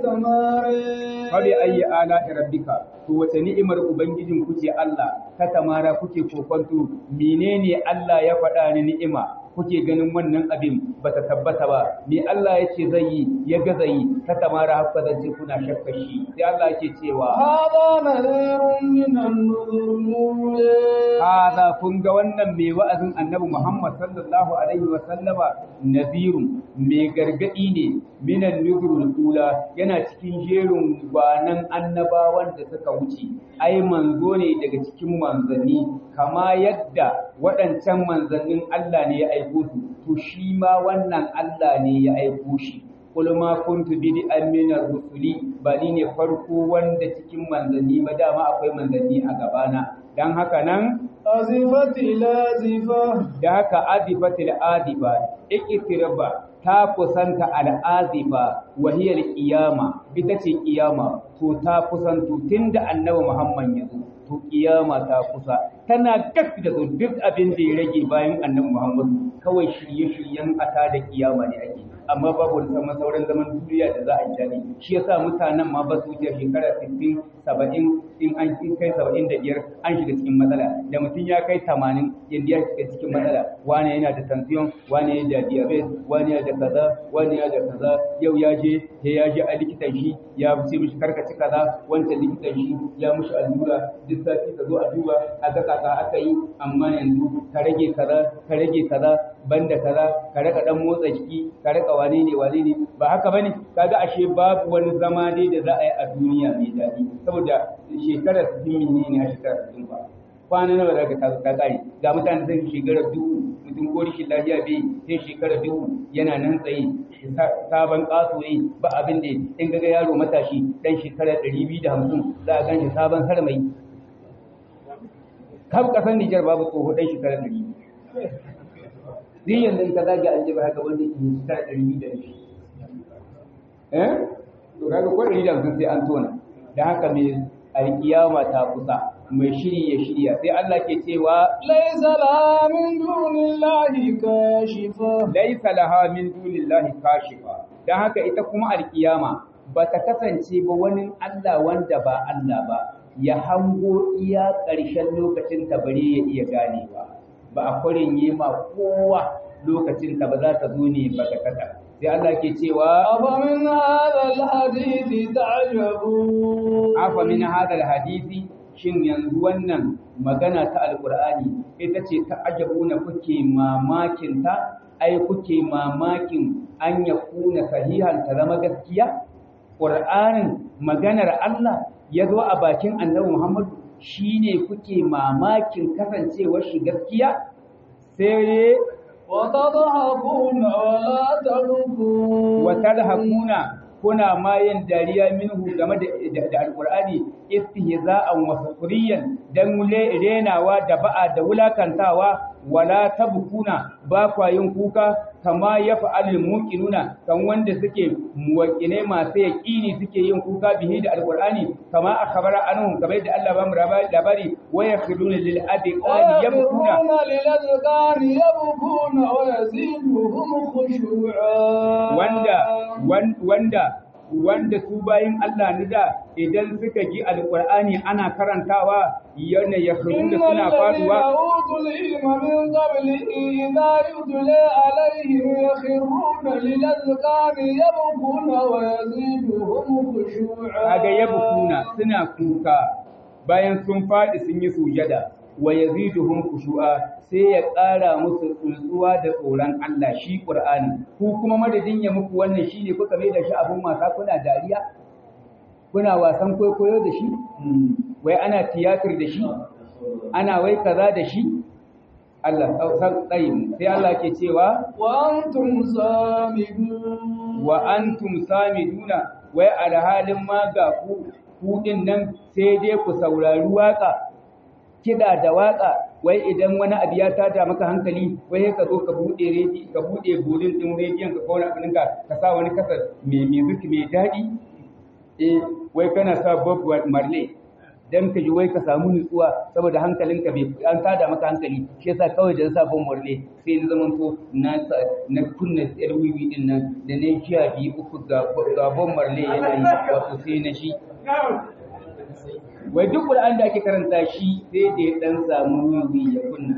تتمارى Fabi ayi ala rabbika to wace ni'imar ubangijin kuke Allah ta tamara kuke kokonto menene Allah ya faɗa ni ni'ima kuke ganin wannan abin bata tabbata ba me Allah ya ce zai yi ya ga zai yi ta tamara haka zance kuna shakka shi sai Allah yake cewa هذا نذير من النذر الأولى hada kun ga wannan mai wa'azin annabi Muhammad sallallahu alaihi wa sallama nazirun mai gargadi ne minan nuzurul ula yana cikin jerin gwanan annabawan da suka wuce ai manzo ne daga cikin manzanni kama yadda waɗancan manzannin Allah ne ya aiko su to shi ma wannan Allah ne ya aiko shi Qul ma kuntu bid'an min ar-rusuli bali ne farko wanda cikin manzanni ba dama akwai manzanni a gabana dan haka nan أزفت الآزفة da haka azifatil azifa iqtiraba ta kusanta al'azifa wa hiya al-qiyama ita ce qiyama to ta kusanto tunda annabi Muhammad ya zo to qiyama ta kusa tana gab da zo duk abin da ya rage bayan annabi Muhammad kawai shirye-shiryen ata da qiyama ne ake amma babu sama sauran zaman duniya da za a yi dani shi yasa mutanen ma ba su wuce shekara 60 70 in an kai 75 an shiga cikin matsala da mutum ya kai 80 yanda ya shiga cikin matsala wani yana da tension wani yana da diabetes wani yana da kaza wani yana da kaza yau ya je sai ya je a likitan shi ya ce mishi karkaci kaza wancan likitan shi ya mishi allura duk sati ka zo a duba a ga kaka aka yi amma yanzu ka rage kaza ka rage kaza banda kaza ka rika dan motsa jiki ka rika wane ne wane ne ba haka bane kaga ashe babu wani zama dai da za a yi a duniya mai daɗi saboda shekarar 60 ne ne a shekarar 60 ba kwana nawa za ka ta kare ga mutane sai shekarar duhu mutum ko rishin lafiya bai sai shekarar duhu yana nan tsaye sabon ƙaso ne ba abin da in ga yaro matashi dan shekarar 250 za a ganshi sabon sarmai kaf kasan Nijar babu tsoho dan shekarar 200 Ni yanzu in ka zage an jiba haka wanda ke shekara ɗari biyu da shi. Eh? To kaga ko ɗari da hamsin sai an tona. da haka mai alkiyama ta kusa mai shiri ya shirya sai Allah ke cewa ليس لها من دون الله كاشفة laisa laha min dunillahi kashifa dan haka ita kuma alkiyama ba ta kasance ba wani Allah wanda ba Allah ba ya hango iya ƙarshen lokacin ta bare ya iya ganewa ba a kwarin yi ma kowa lokacin ta ba za ta zo ne ba ta kasa sai Allah ke cewa أفمن هذا الحديث تعجبون afa min hadal hadisi shin yanzu wannan magana ta alqur'ani ita ce ta ajabuna kuke mamakin ta ai kuke mamakin an ya kuna sahihan ta zama gaskiya qur'anin maganar Allah ya zo a bakin annabi Muhammad shine kuke mamakin kasancewar shi gaskiya sai وتضحكون ولا تبكون wa tadhakuna kuna ma yin dariya minhu game da da alqur'ani istihza'an wa sukriyan dan renawa da ba'a da wulakantawa wala tabkuna ba kwa yin kuka kama yaf'alul muqinuna kan wanda suke muwaqqine masu yaqini suke yin kuka bihi da alqur'ani kama akhbara anhum kamar da Allah ba mu labari wa yakhruna lil adqani yabkuna ويخرون للأذقان يبكون ويزيدهم خشوعا wanda wan- wanda wanda su bayin Allah ni da idan suka ji alqur'ani ana karantawa yana yakhruna إن suna الذين faduwa أوتوا العلم من قبله إذا يتلى عليهم يخرون للأذقان يبكون ويزيدهم خشوعا kaga yabkuna suna kuka bayan sun fadi sun yi sujada wa yaziduhum khushu'a sai ya ƙara musu tsuntsuwa da tsoron Allah shi Qur'ani ku kuma madadin ya muku wannan shine kuka mai da shi abun wasa kuna dariya kuna wasan kwaikwayo da shi wai ana tiyatar da shi ana wai kaza da shi Allah san tsayin sai Allah ke cewa وأنتم سامدون wa antum samiduna wai alhalin ma ga ku ku din nan sai dai ku saurari waka kida da waka wai idan wani abu ya tada maka hankali wai ka zo ka bude redi ka bude bolin din rediyon ka kawo abin ka ka sa wani kasa mai music mai dadi eh wai kana sa Bob Marley dan ka ji wai ka samu nutsuwa saboda hankalinka bai an tada maka hankali shi yasa kawai da sa Bob Marley sai na zaman to na sa na kunna yar wiwi din nan da na jiya bi uku ga ga Bob Marley yana yi wato sai na shi wai duk Qur'an da ake karanta shi sai da ya dan samu wiwi ya kunna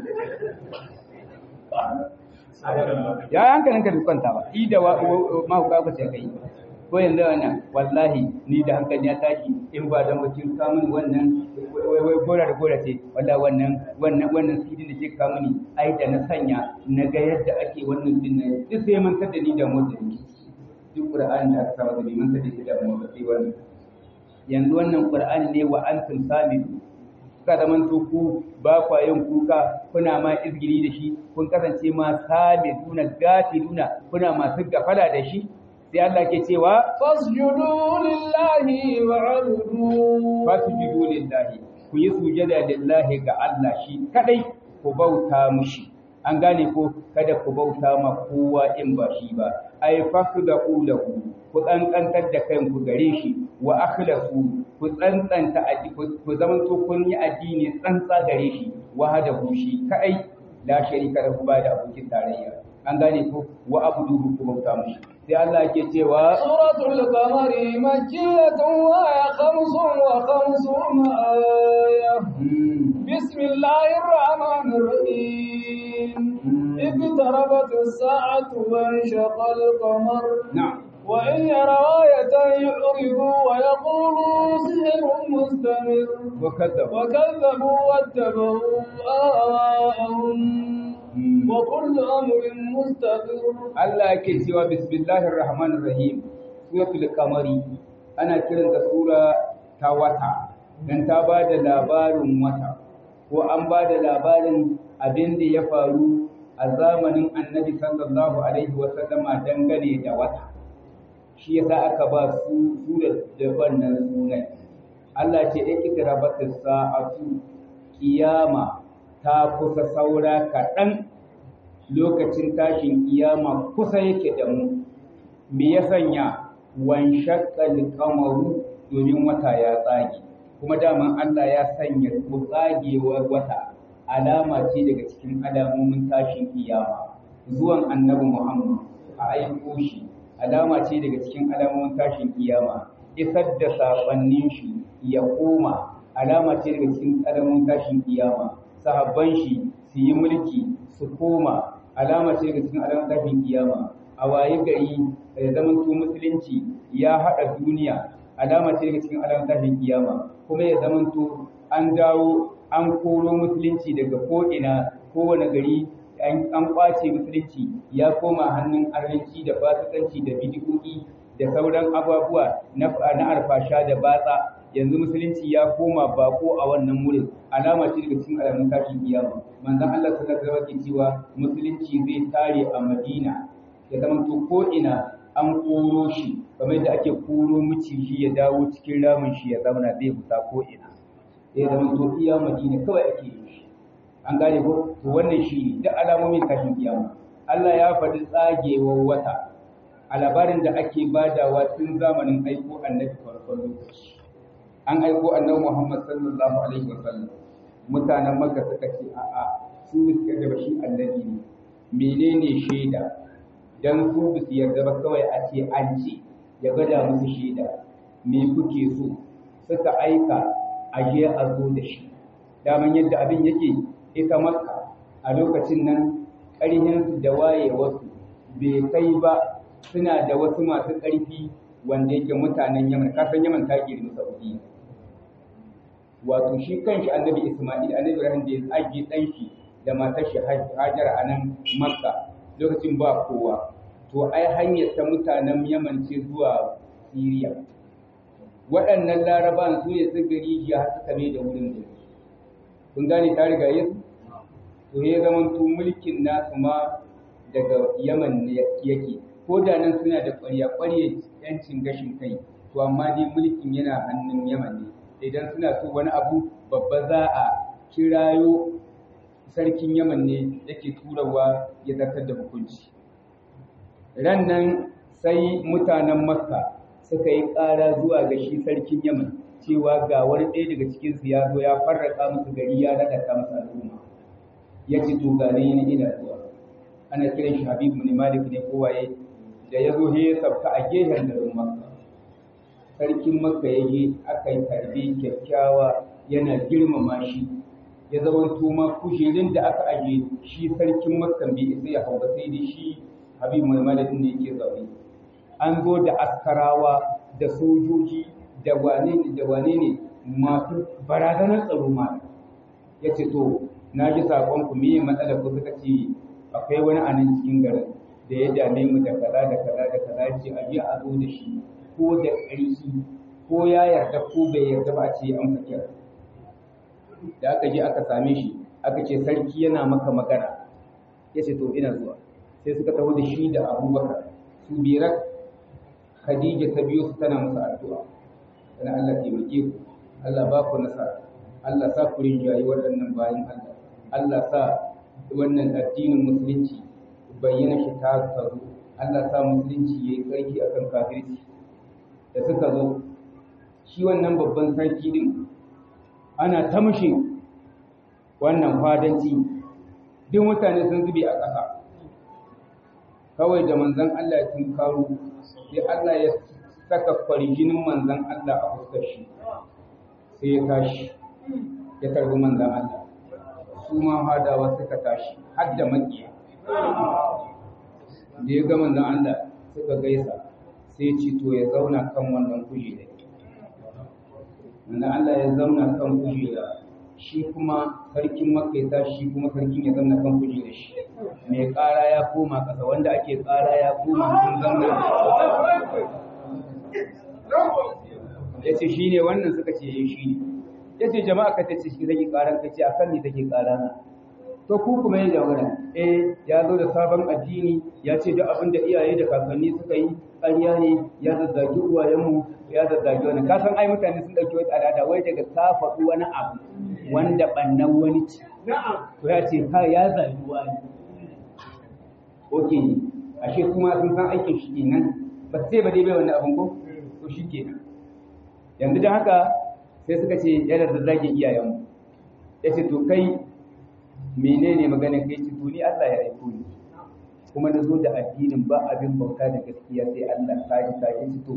ya hankalinka bai kwanta ba i da mahauka ba sai kai ko yanzu wannan wallahi ni da hankali ya tashi in ba da mutum kamun wannan wai wai gora da gora ce wallahi wannan wannan wannan sidin da ke kamuni ai da na sanya na ga yadda ake wannan din nan duk sai man tada ni da motsa ni duk qur'ani da aka saba da man tada ni da motsa sai wannan yanzu wannan qur'ani ne wa antum samidu kuka zamanto ku ba kwa yin kuka kuna ma izgiri da shi kun kasance ma samiduna gafiluna kuna masu gafala da shi sai Allah ke cewa فاسجدوا لله واعبدوا fasjudu lillahi ku yi sujada lillahi ga Allah shi kadai ku bauta mushi an gane ko kada ku bauta ma kowa in ba shi ba ai fasdaku lahu ku tsantantar da kanku gare shi wa akhlasu ku tsantsanta ku zamanto kun yi addini tsantsa gare shi wahadahu shi kadai la sharika lahu ba da abokin tarayya an gane ko wa abuduhu ku bauta mushi sai Allah ke cewa سورة القمر مكية وهي خمس وخمسون آية بسم الله الرحمن الرحيم اقتربت الساعة وانشق القمر na'am وإن يروا آية يعرضوا ويقولوا سحر مستمر وكذب وكذبوا واتبعوا آواءهم وكل أمر مستقر Allah yake cewa bismillahir rahmanir rahim suratul qamari ana kiranta sura ta wata dan ta bada labarin wata ko an bada labarin abin da ya faru a zamanin annabi sallallahu alaihi wasallama dangane da wata shi yasa aka ba su sura da wannan sunan Allah ce ikrabatis sa'atu kiyama ta kusa saura kaɗan lokacin tashin kiyama kusa yake da mu me ya sanya wan shaqqal qamaru domin wata ya tsage kuma daman Allah ya sanya ko tsagewar wata alama ce daga cikin alamomin tashin kiyama zuwan annabi Muhammad a aiko shi alama ce daga cikin alamomin tashin kiyama isar da sabannin shi ya koma alama ce daga cikin alamomin tashin kiyama sahabban shi su yi mulki su koma alama ce daga cikin alamomin tashin kiyama a waye gari da zaman to musulunci ya haɗa duniya alama ce daga cikin alamomin tashin kiyama kuma ya zaman to an dawo an koro musulunci daga ko'ina kowane gari an kwace musulunci ya koma hannun arziki da fasikanci da bidiyoyi da sauran abubuwa na alfasha da batsa yanzu musulunci ya koma bako a wannan wurin alama ce daga cikin alamun tashin kiyama manzon Allah sallallahu alaihi wasallam cewa musulunci zai tare a Madina ya zama to ko ina an koro shi kamar yadda ake koro miciji ya dawo cikin ramin shi ya zauna zai fita ko ina ya zama to iya Madina kawai ake yi shi an gane ko to wannan shi ne duk alamomin tashin kiyama Allah ya faɗi tsagewar wata a labarin da ake badawa tun zamanin aiko annabi farkon lokaci an aiko annabi Muhammad sallallahu alaihi wa sallam mutanen Makka suka ce a'a su suka da shi annabi ne menene shaida dan su su yarda ba kawai a ce an ce ya gada musu shaida me kuke so suka aika a je a zo da shi daman yadda abin yake ita Makka a lokacin nan ƙarhinsu da wayewarsu bai kai ba suna da wasu masu ƙarfi wanda yake mutanen Yaman kasan Yaman ta girmi Saudiya wato shi kanshi Annabi Isma'il Annabi Ibrahim da ya tsage dan shi da matar shi Hajar a nan Makka lokacin ba kowa to ai hanyar ta mutanen Yaman ce zuwa Syria waɗannan laraban su ne su gari ya suka mai da wurin da kun gane ta riga yesu to ya zama to mulkin nasu ma daga Yaman ne yake ko da nan suna da ƙwarya ƙwarya yancin gashin kai to amma dai mulkin yana hannun Yaman ne idan suna so wani abu babba za a kirayo sarkin Yaman ne yake turawa ya zartar da hukunci ran nan sai mutanen Makka suka yi ƙara zuwa ga shi sarkin Yaman cewa ga wani ɗaya daga cikin su ya zo ya farraka musu gari ya radata musu al'umma ya ce to ga ne ina zuwa ana kiran shi Habib bin Malik ne ko waye da ya zo ya sauka a gehen garin Makka. Sarkin Makka ya je aka yi tarbe kyakkyawa yana girmama shi. Ya zama tuma kujerin da aka aje shi sarkin Makka bai isa ya hau ba sai dai shi Habib Muhammad ne yake zaune. An zo da askarawa da sojoji da wane ne da wane ne masu barazanar tsaro ma. Ya ce to na ji saƙon ku me matsalar ku suka ce akwai wani a nan cikin garin da ya dame mu da kaza da kaza da kaza ce a je a zo da shi ko da ƙarfi ko ya yarda ko bai yarda ba a ce an kira da aka je aka same shi aka ce sarki yana maka magana ya ce to ina zuwa sai suka taho da shi da abubakar su biyar khadija ta biyo su tana masa addu'a tana Allah taimake ku Allah ba ku nasara Allah sa ku rinjayi waɗannan bayan Allah Allah sa wannan addinin musulunci bayyana shi ta tsaro Allah sa musulunci ya yi ƙarfi a kan kafirci da suka zo shi wannan babban sarki din ana ta mushe wannan fadanci duk mutane sun zube a ƙasa kawai da manzon Allah ya tunkaro sai Allah ya saka farjinin manzon Allah a fuskar shi sai ya tashi ya karbi manzon Allah su ma hadawa suka tashi har da makiya da ya ga manzon Allah suka gaisa sai ce to ya zauna kan wannan kujera manzon Allah ya zauna kan kujera shi kuma sarkin Makka ya tashi shi kuma sarkin ya zauna kan kujera shi mai ƙara ya koma ƙasa wanda ake ƙara ya koma sun zauna ya ce shi ne wannan suka ce shi ne ya ce jama'a ka ce shi take ƙaran ka ce a kan ne take ƙara na to ku kuma ya jagora eh ya zo da sabon addini ya ce duk abin da iyaye da kakanni suka yi ƙarya ne ya zazzagi uwayenmu ya zazzagi wani ka san ai mutane sun ɗauki wata al'ada wai daga ka faɗi wani abu wanda ɓannan wani ci to ya ce ha ya zagi wani oke ashe kuma sun san aikin shi kenan ba sai ba dai bai wani abin ko to shi kenan yanzu da haka sai suka ce yana da zage iyayenmu ya ce to kai menene magana kai ce to ni Allah ya aiko ni kuma na zo da addinin ba abin bauta da gaskiya sai Allah ta ji ta ji to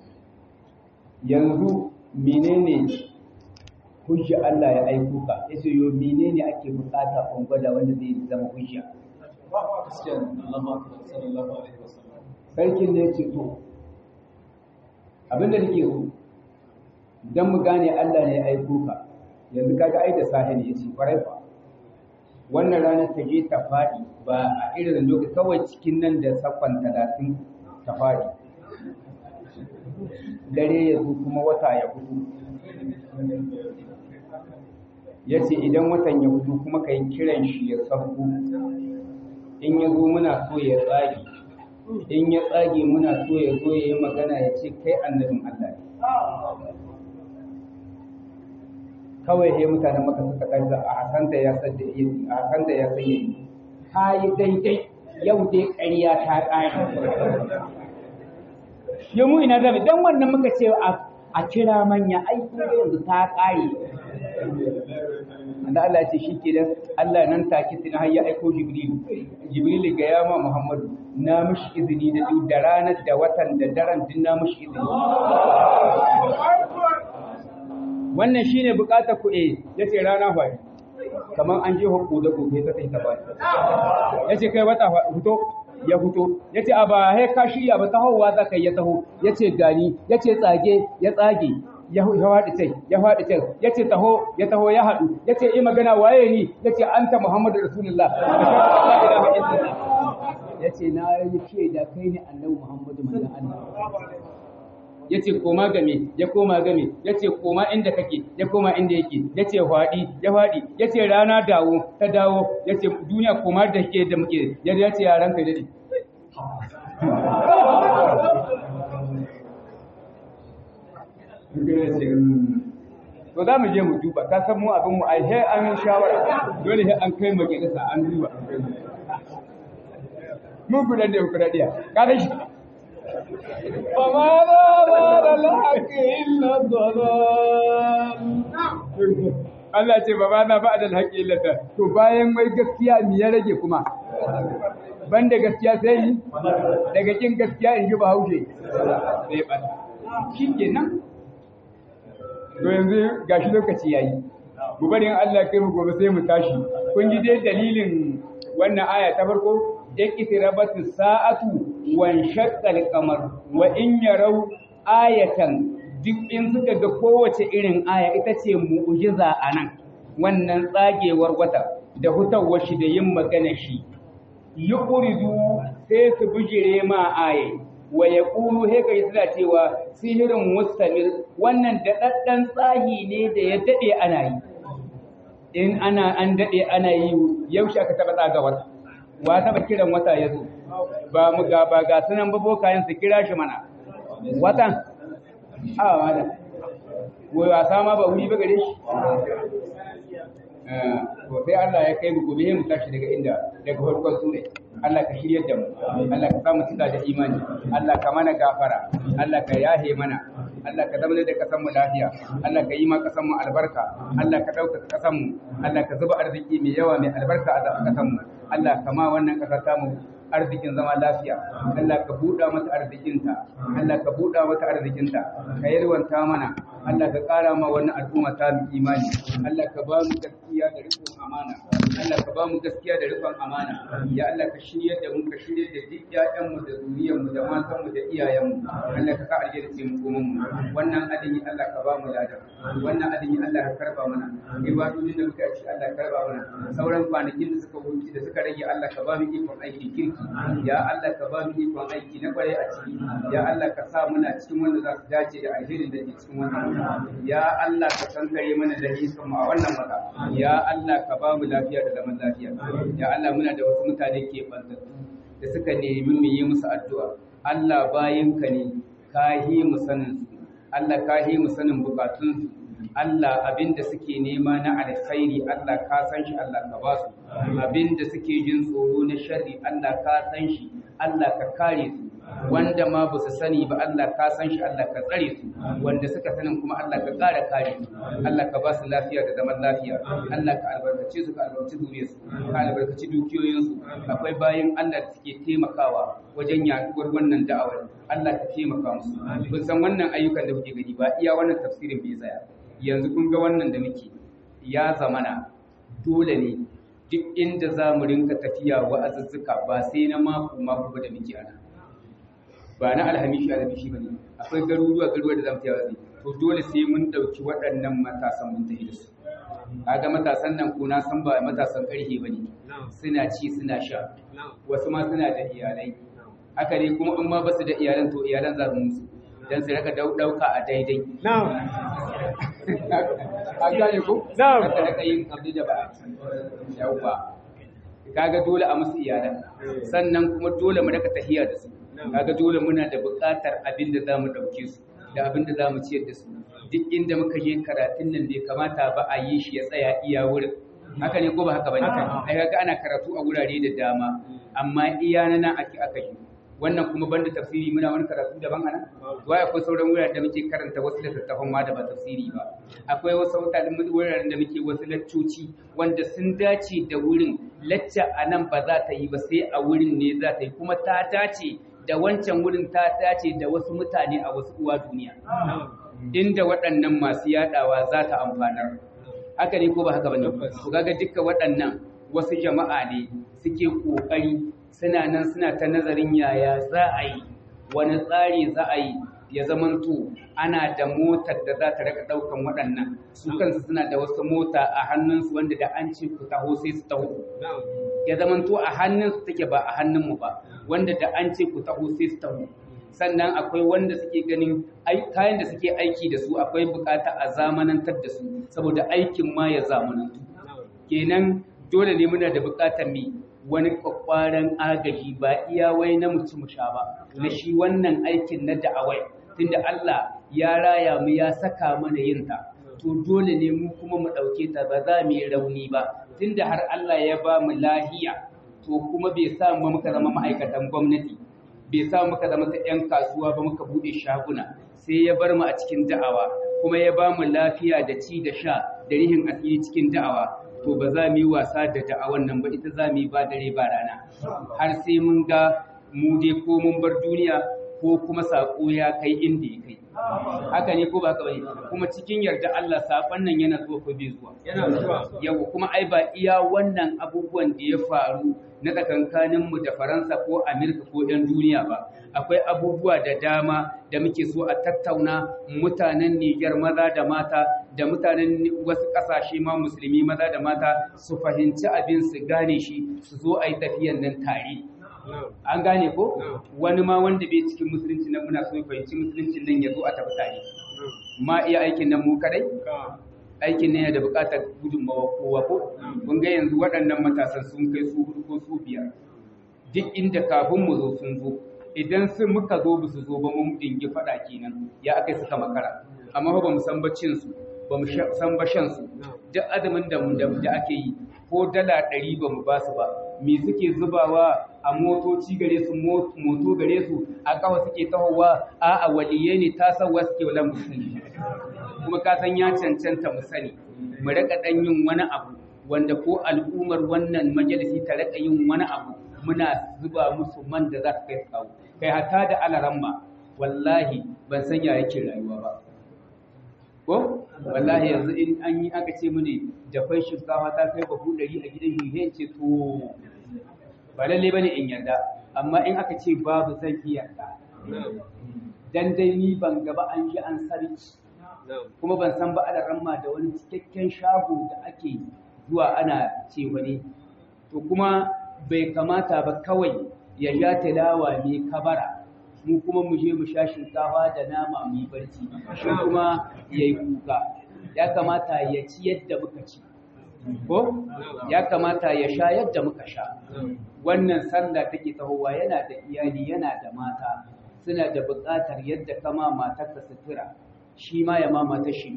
yanzu menene hujja Allah ya aiko ka yace yo menene ake bukata kun gwada wanda zai zama hujja sarkin ne yace to abinda nake so dan mu gane Allah ne ya aiko ka yanzu kaga ai da sahi ne yace kwarai fa wannan ranar ta je ta faɗi ba a irin lokaci kawai cikin nan da sakon talatin ta faɗi dare ya zo kuma wata ya hudu ya ce idan watan ya hudu kuma ka yi kiran shi ya sabbu in ya zo muna so ya tsage in ya tsage muna so ya zo ya yi magana ya ce kai annabin Allah ne kawai he mutanen maka suka ɗarza a hasanta ya san da a hasanta ya san yayi ta yi daidai yau dai ƙarya ta ƙare ya mu ina zabi dan wannan muka ce a kira manya ai yanzu ta ƙare da Allah ya ce shi ke dan Allah nan take tun har ya aiko Jibril Jibril ga ya ma Muhammadu na mishi izini da duk da ranar da watan da daren din na mishi izini wannan shine bukatar ku eh yace rana fa kaman an je hukku da gobe ta sai ta ba yace kai wata fito ya fito yace a ba he ka shirya ba tahowa zaka ya taho yace gani yace tsage ya tsage ya faɗi can ya faɗi can ya ce taho ya taho ya haɗu ya ce yi magana waye ni ya ce an ta muhammadu rasulullah ya ce na yi ce da kai ne annabi muhammadu manzan allah ya ce koma game ya koma game ya ce koma inda kake ya koma inda yake ya ce faɗi ya faɗi ya ce rana dawo ta dawo ya ce duniya koma da ke da muke ya ce yaran kai daɗi to za mu je mu duba ka san mu abin mu ai he an shawara dole he an kai majalisa an duba mu kudan da kudan dia ka da shi فما بعد الحق إلا الضلال Allah ce ba na ba da haƙƙi illata to bayan wai gaskiya me ya rage kuma banda gaskiya sai ni daga kin gaskiya in ji bahaushe sai ba shi kenan to yanzu gashi lokaci yayi mu bari Allah kai mu gobe sai mu tashi kun ji dai dalilin wannan aya ta farko iqtirabatu sa'atu wan shaqqal qamar wa in yarau ayatan duk in suka ga kowace irin aya ita ce mu'jiza anan wannan tsagewar wata da hutawar shi da yin magana shi yuqridu sai su bijire ma aya wa yaqulu he kai suna cewa sihirin mustamir wannan da daddan tsahi ne da ya dade ana yi in ana an dade ana yi yaushe aka taba tsagawar wa taba kiran wata yazo ba mu ga ba ga sunan babokayen su kira shi mana watan a wada wai wasa ma ba wuri ba gare shi to sai Allah ya kai mu gobe mu tashi daga inda daga farkon sura Allah ka shiryar da mu Allah ka samu cika da imani Allah ka mana gafara Allah ka yahe mana Allah ka zama da kasan mu lafiya Allah ka yi ma kasan mu albarka Allah ka dauka kasan mu Allah ka zuba arziki mai yawa mai albarka a kasan mu Allah ka ma wannan kasa ta mu arzikin zama lafiya Allah ka buɗa mata arzikinta Allah ka buɗa mata arzikinta ka yarwanta mana Allah ka ƙara ma wannan al'umma ta mu imani Allah ka ba mu gaskiya da rikon amana Allah ka ba mu gaskiya da rikon amana ya Allah ka shirya da mu ka shirya da duk ƴaƴan mu da zuriyar mu da matan mu da iyayen mu Allah ka sa alheri ce mu kuma mu wannan adini Allah ka ba mu ladan wannan adini Allah ka karba mana ibadodin da muka ci Allah ka karba mana sauran kwanakin da suka wuce da suka rage Allah ka ba mu ikon aiki kirki ya Allah ka ba mu ikon aiki na kwarai a ciki ya Allah ka sa muna cikin wanda za su dace da alherin da ke cikin wannan wata ya Allah ka kankare mana da hisan mu a wannan wata ya Allah ka ba mu lafiya da zaman lafiya ya Allah muna da wasu mutane ke bantattu da suka nemi mu yi musu addu'a Allah bayinka ne ka yi mu sanin su Allah ka yi mu sanin bukatun su Allah abinda suke nema na alkhairi Allah ka san shi Allah ka ba su abinda suke jin tsoro na sharri Allah ka san shi Allah ka kare su wanda ma ba su sani ba Allah ka san shi Allah ka tsare su wanda suka sanin kuma Allah ka ƙara kare su Allah ka ba su lafiya da zaman lafiya Allah ka albarkace su ka albarkaci zuriyar su ka albarkaci dukiyoyin su akwai bayin Allah da suke taimakawa wajen yaduwar wannan da'awar Allah ka taimaka musu kun san wannan ayyukan da kuke gani ba iya wannan tafsirin bai tsaya yanzu kun ga wannan da muke ya zamana dole ne duk inda za mu rinka tafiya wa'azuzzuka ba sai na mako mako ba da muke ana ba na alhamishi alhamishi ba ne akwai garuruwa garuruwa da za mu tafiya wa'azi to dole sai mun ɗauki waɗannan matasan mun tafi da su kaga matasan nan ko na san ba matasan ƙarfe ba ne suna ci suna sha wasu ma suna da iyalai haka ne kuma in ma ba su da iyalan to iyalan za su musu dan su raka dauka a daidai an gane ko Na'am. ka raka yin abin da ba yauwa kaga dole a musu iyalan sannan kuma dole mu raka tahiya da su kaga dole muna da buƙatar abin da zamu dauke su da abin da zamu ciyar da su duk inda muka je karatun nan bai kamata ba a yi shi ya tsaya iya wurin haka ne ko ba haka bane ai kaga ana karatu a wurare da dama amma iya na nan ake aka yi wannan kuma banda tafsiri muna wani karatu daban ana wai akwai sauran wuraren da muke karanta wasu littattafan ma da ba tafsiri ba akwai wasu wuraren da muke wasu laccoci wanda sun dace da wurin lacca a nan ba za ta yi ba sai a wurin ne za ta yi kuma ta dace da wancan wurin ta dace da wasu mutane a wasu uwa duniya inda waɗannan masu yaɗawa za ta amfanar haka ne ko ba haka bane ku ga dukkan waɗannan wasu jama'a ne suke ƙoƙari suna nan suna ta nazarin yaya za a yi wani tsari za a yi ya zamanto ana da motar da za ta raka ɗaukan waɗannan su kansu suna da wasu mota a hannunsu wanda da an ce ku taho sai su taho ya zamanto a hannunsu take ba a hannunmu ba wanda da an ce ku taho sai su taho sannan akwai wanda suke ganin kayan da suke aiki da su akwai bukata a zamanantar da su saboda aikin ma ya zamanantu kenan dole ne muna da bukatar mi wani kwakwaran agaji ba iya wai na mutum sha ba na shi wannan aikin na da'awai tunda Allah ya raya mu ya saka mana yin ta to dole ne mu kuma mu ɗauke ta ba za mu yi rauni ba tunda har Allah ya ba mu lahiya to kuma bai sa mu muka zama ma'aikatan gwamnati bai sa muka zama ta 'yan kasuwa ba muka buɗe shaguna sai ya bar mu a cikin da'awa kuma ya ba mu lafiya da ci da sha da rihin asiri cikin da'awa to ba za mu yi wasa da da'awan nan ba ita za mu yi ba dare ba rana har sai mun ga mu dai ko mun bar duniya ko kuma saƙo ya kai inda ya kai haka ne ko ba haka bane kuma cikin yarda Allah saƙon nan yana zuwa ko bai zuwa yana zuwa yau kuma ai ba iya wannan abubuwan da ya faru na tsakankanin mu da Faransa ko Amerika ko ɗan duniya ba akwai abubuwa da dama da muke so a tattauna mutanen Niger maza da mata da mutanen wasu ƙasashe ma musulmi maza da mata su fahimci abin su gane shi su zo a yi tafiyan nan tare an gane ko wani ma wanda bai cikin musulunci nan muna so ya fahimci musulunci nan ya zo a tafi tare ma iya aikin nan mu kadai aikin ne yana da buƙatar gudunmawa kowa ko kun ga yanzu waɗannan matasan sun kai su hudu ko su biyar duk inda kafin mu zo sun zo idan sun muka zo ba su zo ba mun dingi faɗa kenan ya aka suka makara amma ba mu san baccin su ba mu san bashan su duk azumin da da ake yi ko dala ɗari ba mu ba su ba me suke zubawa a motoci gare su moto gare su a kawa suke tahowa a a waliye ne ta sawa suke wala musulmi kuma ka san ya cancanta mu sani mu raka dan yin wani abu wanda ko al'ummar wannan majalisi ta raka yin wani abu muna zuba musu man da za su kai kawo kai hata da alaramma wallahi ban san ya yake rayuwa ba ko wallahi yanzu in an yi aka ce mini dafai shinkafa ta kai bahu ɗari a gidan hihe ce to ba lalle bane in yarda amma in aka ce babu zan iya yarda dan dai ni ban gaba an ji an sarki kuma ban san ba ana ramma da wani cikakken shago da ake zuwa ana ce wani to kuma bai kamata ba kawai ya sha tilawa mai kabara mu kuma mu je mu sha shinkafa da nama mu yi barci shi kuma ya yi kuka ya kamata ya ci yadda muka ci ko ya kamata ya sha yadda muka sha wannan sallah take tahowa yana da iyali yana da mata suna da buƙatar yadda kama matarka sutura shi ma ya ma mata shi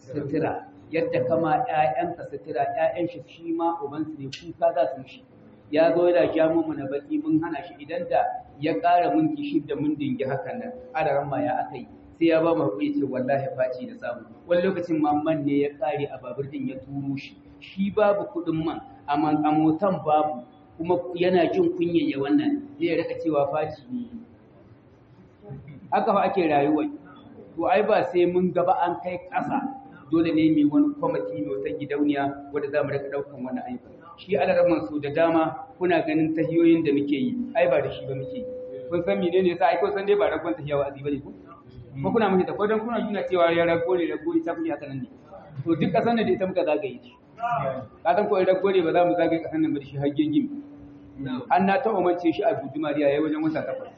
sutura yadda kama ƴaƴanka sutura ƴaƴan shi shi ma ubansu ne kuka za su shi ya zo yana ja mu na baki mun hana shi idan da ya ƙara minti shida mun dingi hakan nan adaran ma ya akai sai ya ba mu hakuri ce wallahi faci da samu wani lokacin ma man ne ya ƙare a babur din ya turo shi shi babu kuɗin man amma a motan babu kuma yana jin kunya ya wannan zai rika cewa faci ne haka fa ake rayuwa to ai ba sai mun gaba an kai ƙasa dole ne mai wani kwamiti mai wata gidauniya wadda za mu rika ɗaukan wani aiki shi alarman su da dama kuna ganin tahiyoyin da muke yi ai ba da shi ba muke yi kun san menene yasa ai kun san dai ba ragon tahiya wa azi bane ko ko kuna muke ta ko dan kuna juna cewa ya rago ne rago ne ta kunya haka nan ne to duk kasan da ita muka zagaye shi ka san ko in rago ne ba za mu zagaye kasan nan ba da shi har gingimi an na ta umance shi a gudumariya yayi wajen wata takwas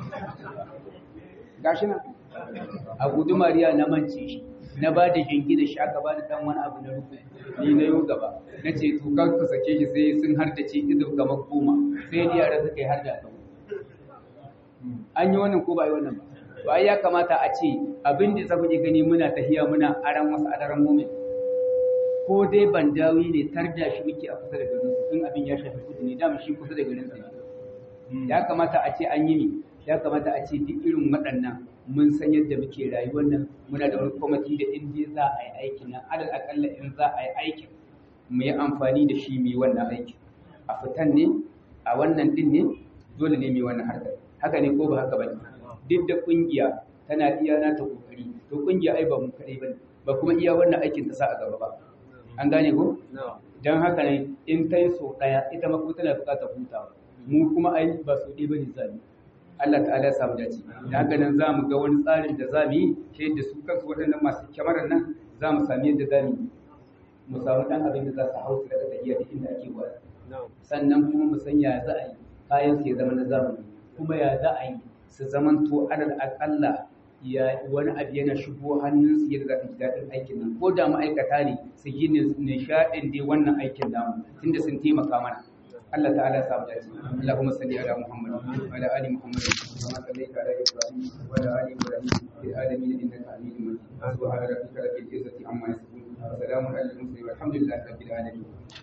gashi nan a gudumariya na mance shi na ba da jingina shi aka ba da dan wani abu na rufe ni na yau gaba na ce to kan ku sake shi sai sun har da ce ido kamar goma sai ni yara suka yi har da kan an yi wannan ko ba yi wannan ba to ai ya kamata a ce abin da za ku gani muna tahiya muna aran wasu adaran mumin ko dai bandawi ne tarda shi muke a kusa da garin su tun abin ya shafi kudu ne dama shi kusa da garin su ya kamata a ce an yi ne ya kamata a ce duk irin waɗannan mun san yadda muke rayuwar nan muna da wani kwamiti da in dai za a yi aikin nan alal akalla in za a yi aikin mu yi amfani da shi mu yi wannan aikin a fitan ne a wannan din ne dole ne mu yi wannan harkar haka ne ko ba haka ba duk da kungiya tana iya na ta kokari to kungiya ai ba mu kadai bane ba kuma iya wannan aikin ta sa a gaba ba an gane ko dan haka ne in ta yi so daya ita ma kuma tana bukatar hutawa mu kuma ai ba so ɗaya bane zamu Allah ta'ala ya samu dace da haka nan za mu ga wani tsarin da za mu yi ta yadda su kansu waɗannan masu kyamarar nan za mu sami yadda za mu mu samu ɗan abin da za su hau su daga tafiya da inda ake gwada sannan kuma mu san ya za a yi kayan su ya zama na zamani kuma ya za a yi su zamanto alal aƙalla ya wani abu yana shigo hannunsu yadda za su ji daɗin aikin nan ko da ma'aikata ne su yi nishaɗin dai wannan aikin namu tunda sun taimaka mana Allah ta'ala ya samu dace Allahumma salli ala Muhammad wa ala ali Muhammad kama sallaita ala Ibrahim wa ala ali Ibrahim fil alamin innaka Hamidum Majid subhana rabbika rabbil izzati amma yasifun wa salamun alal mursalin walhamdulillahi rabbil alamin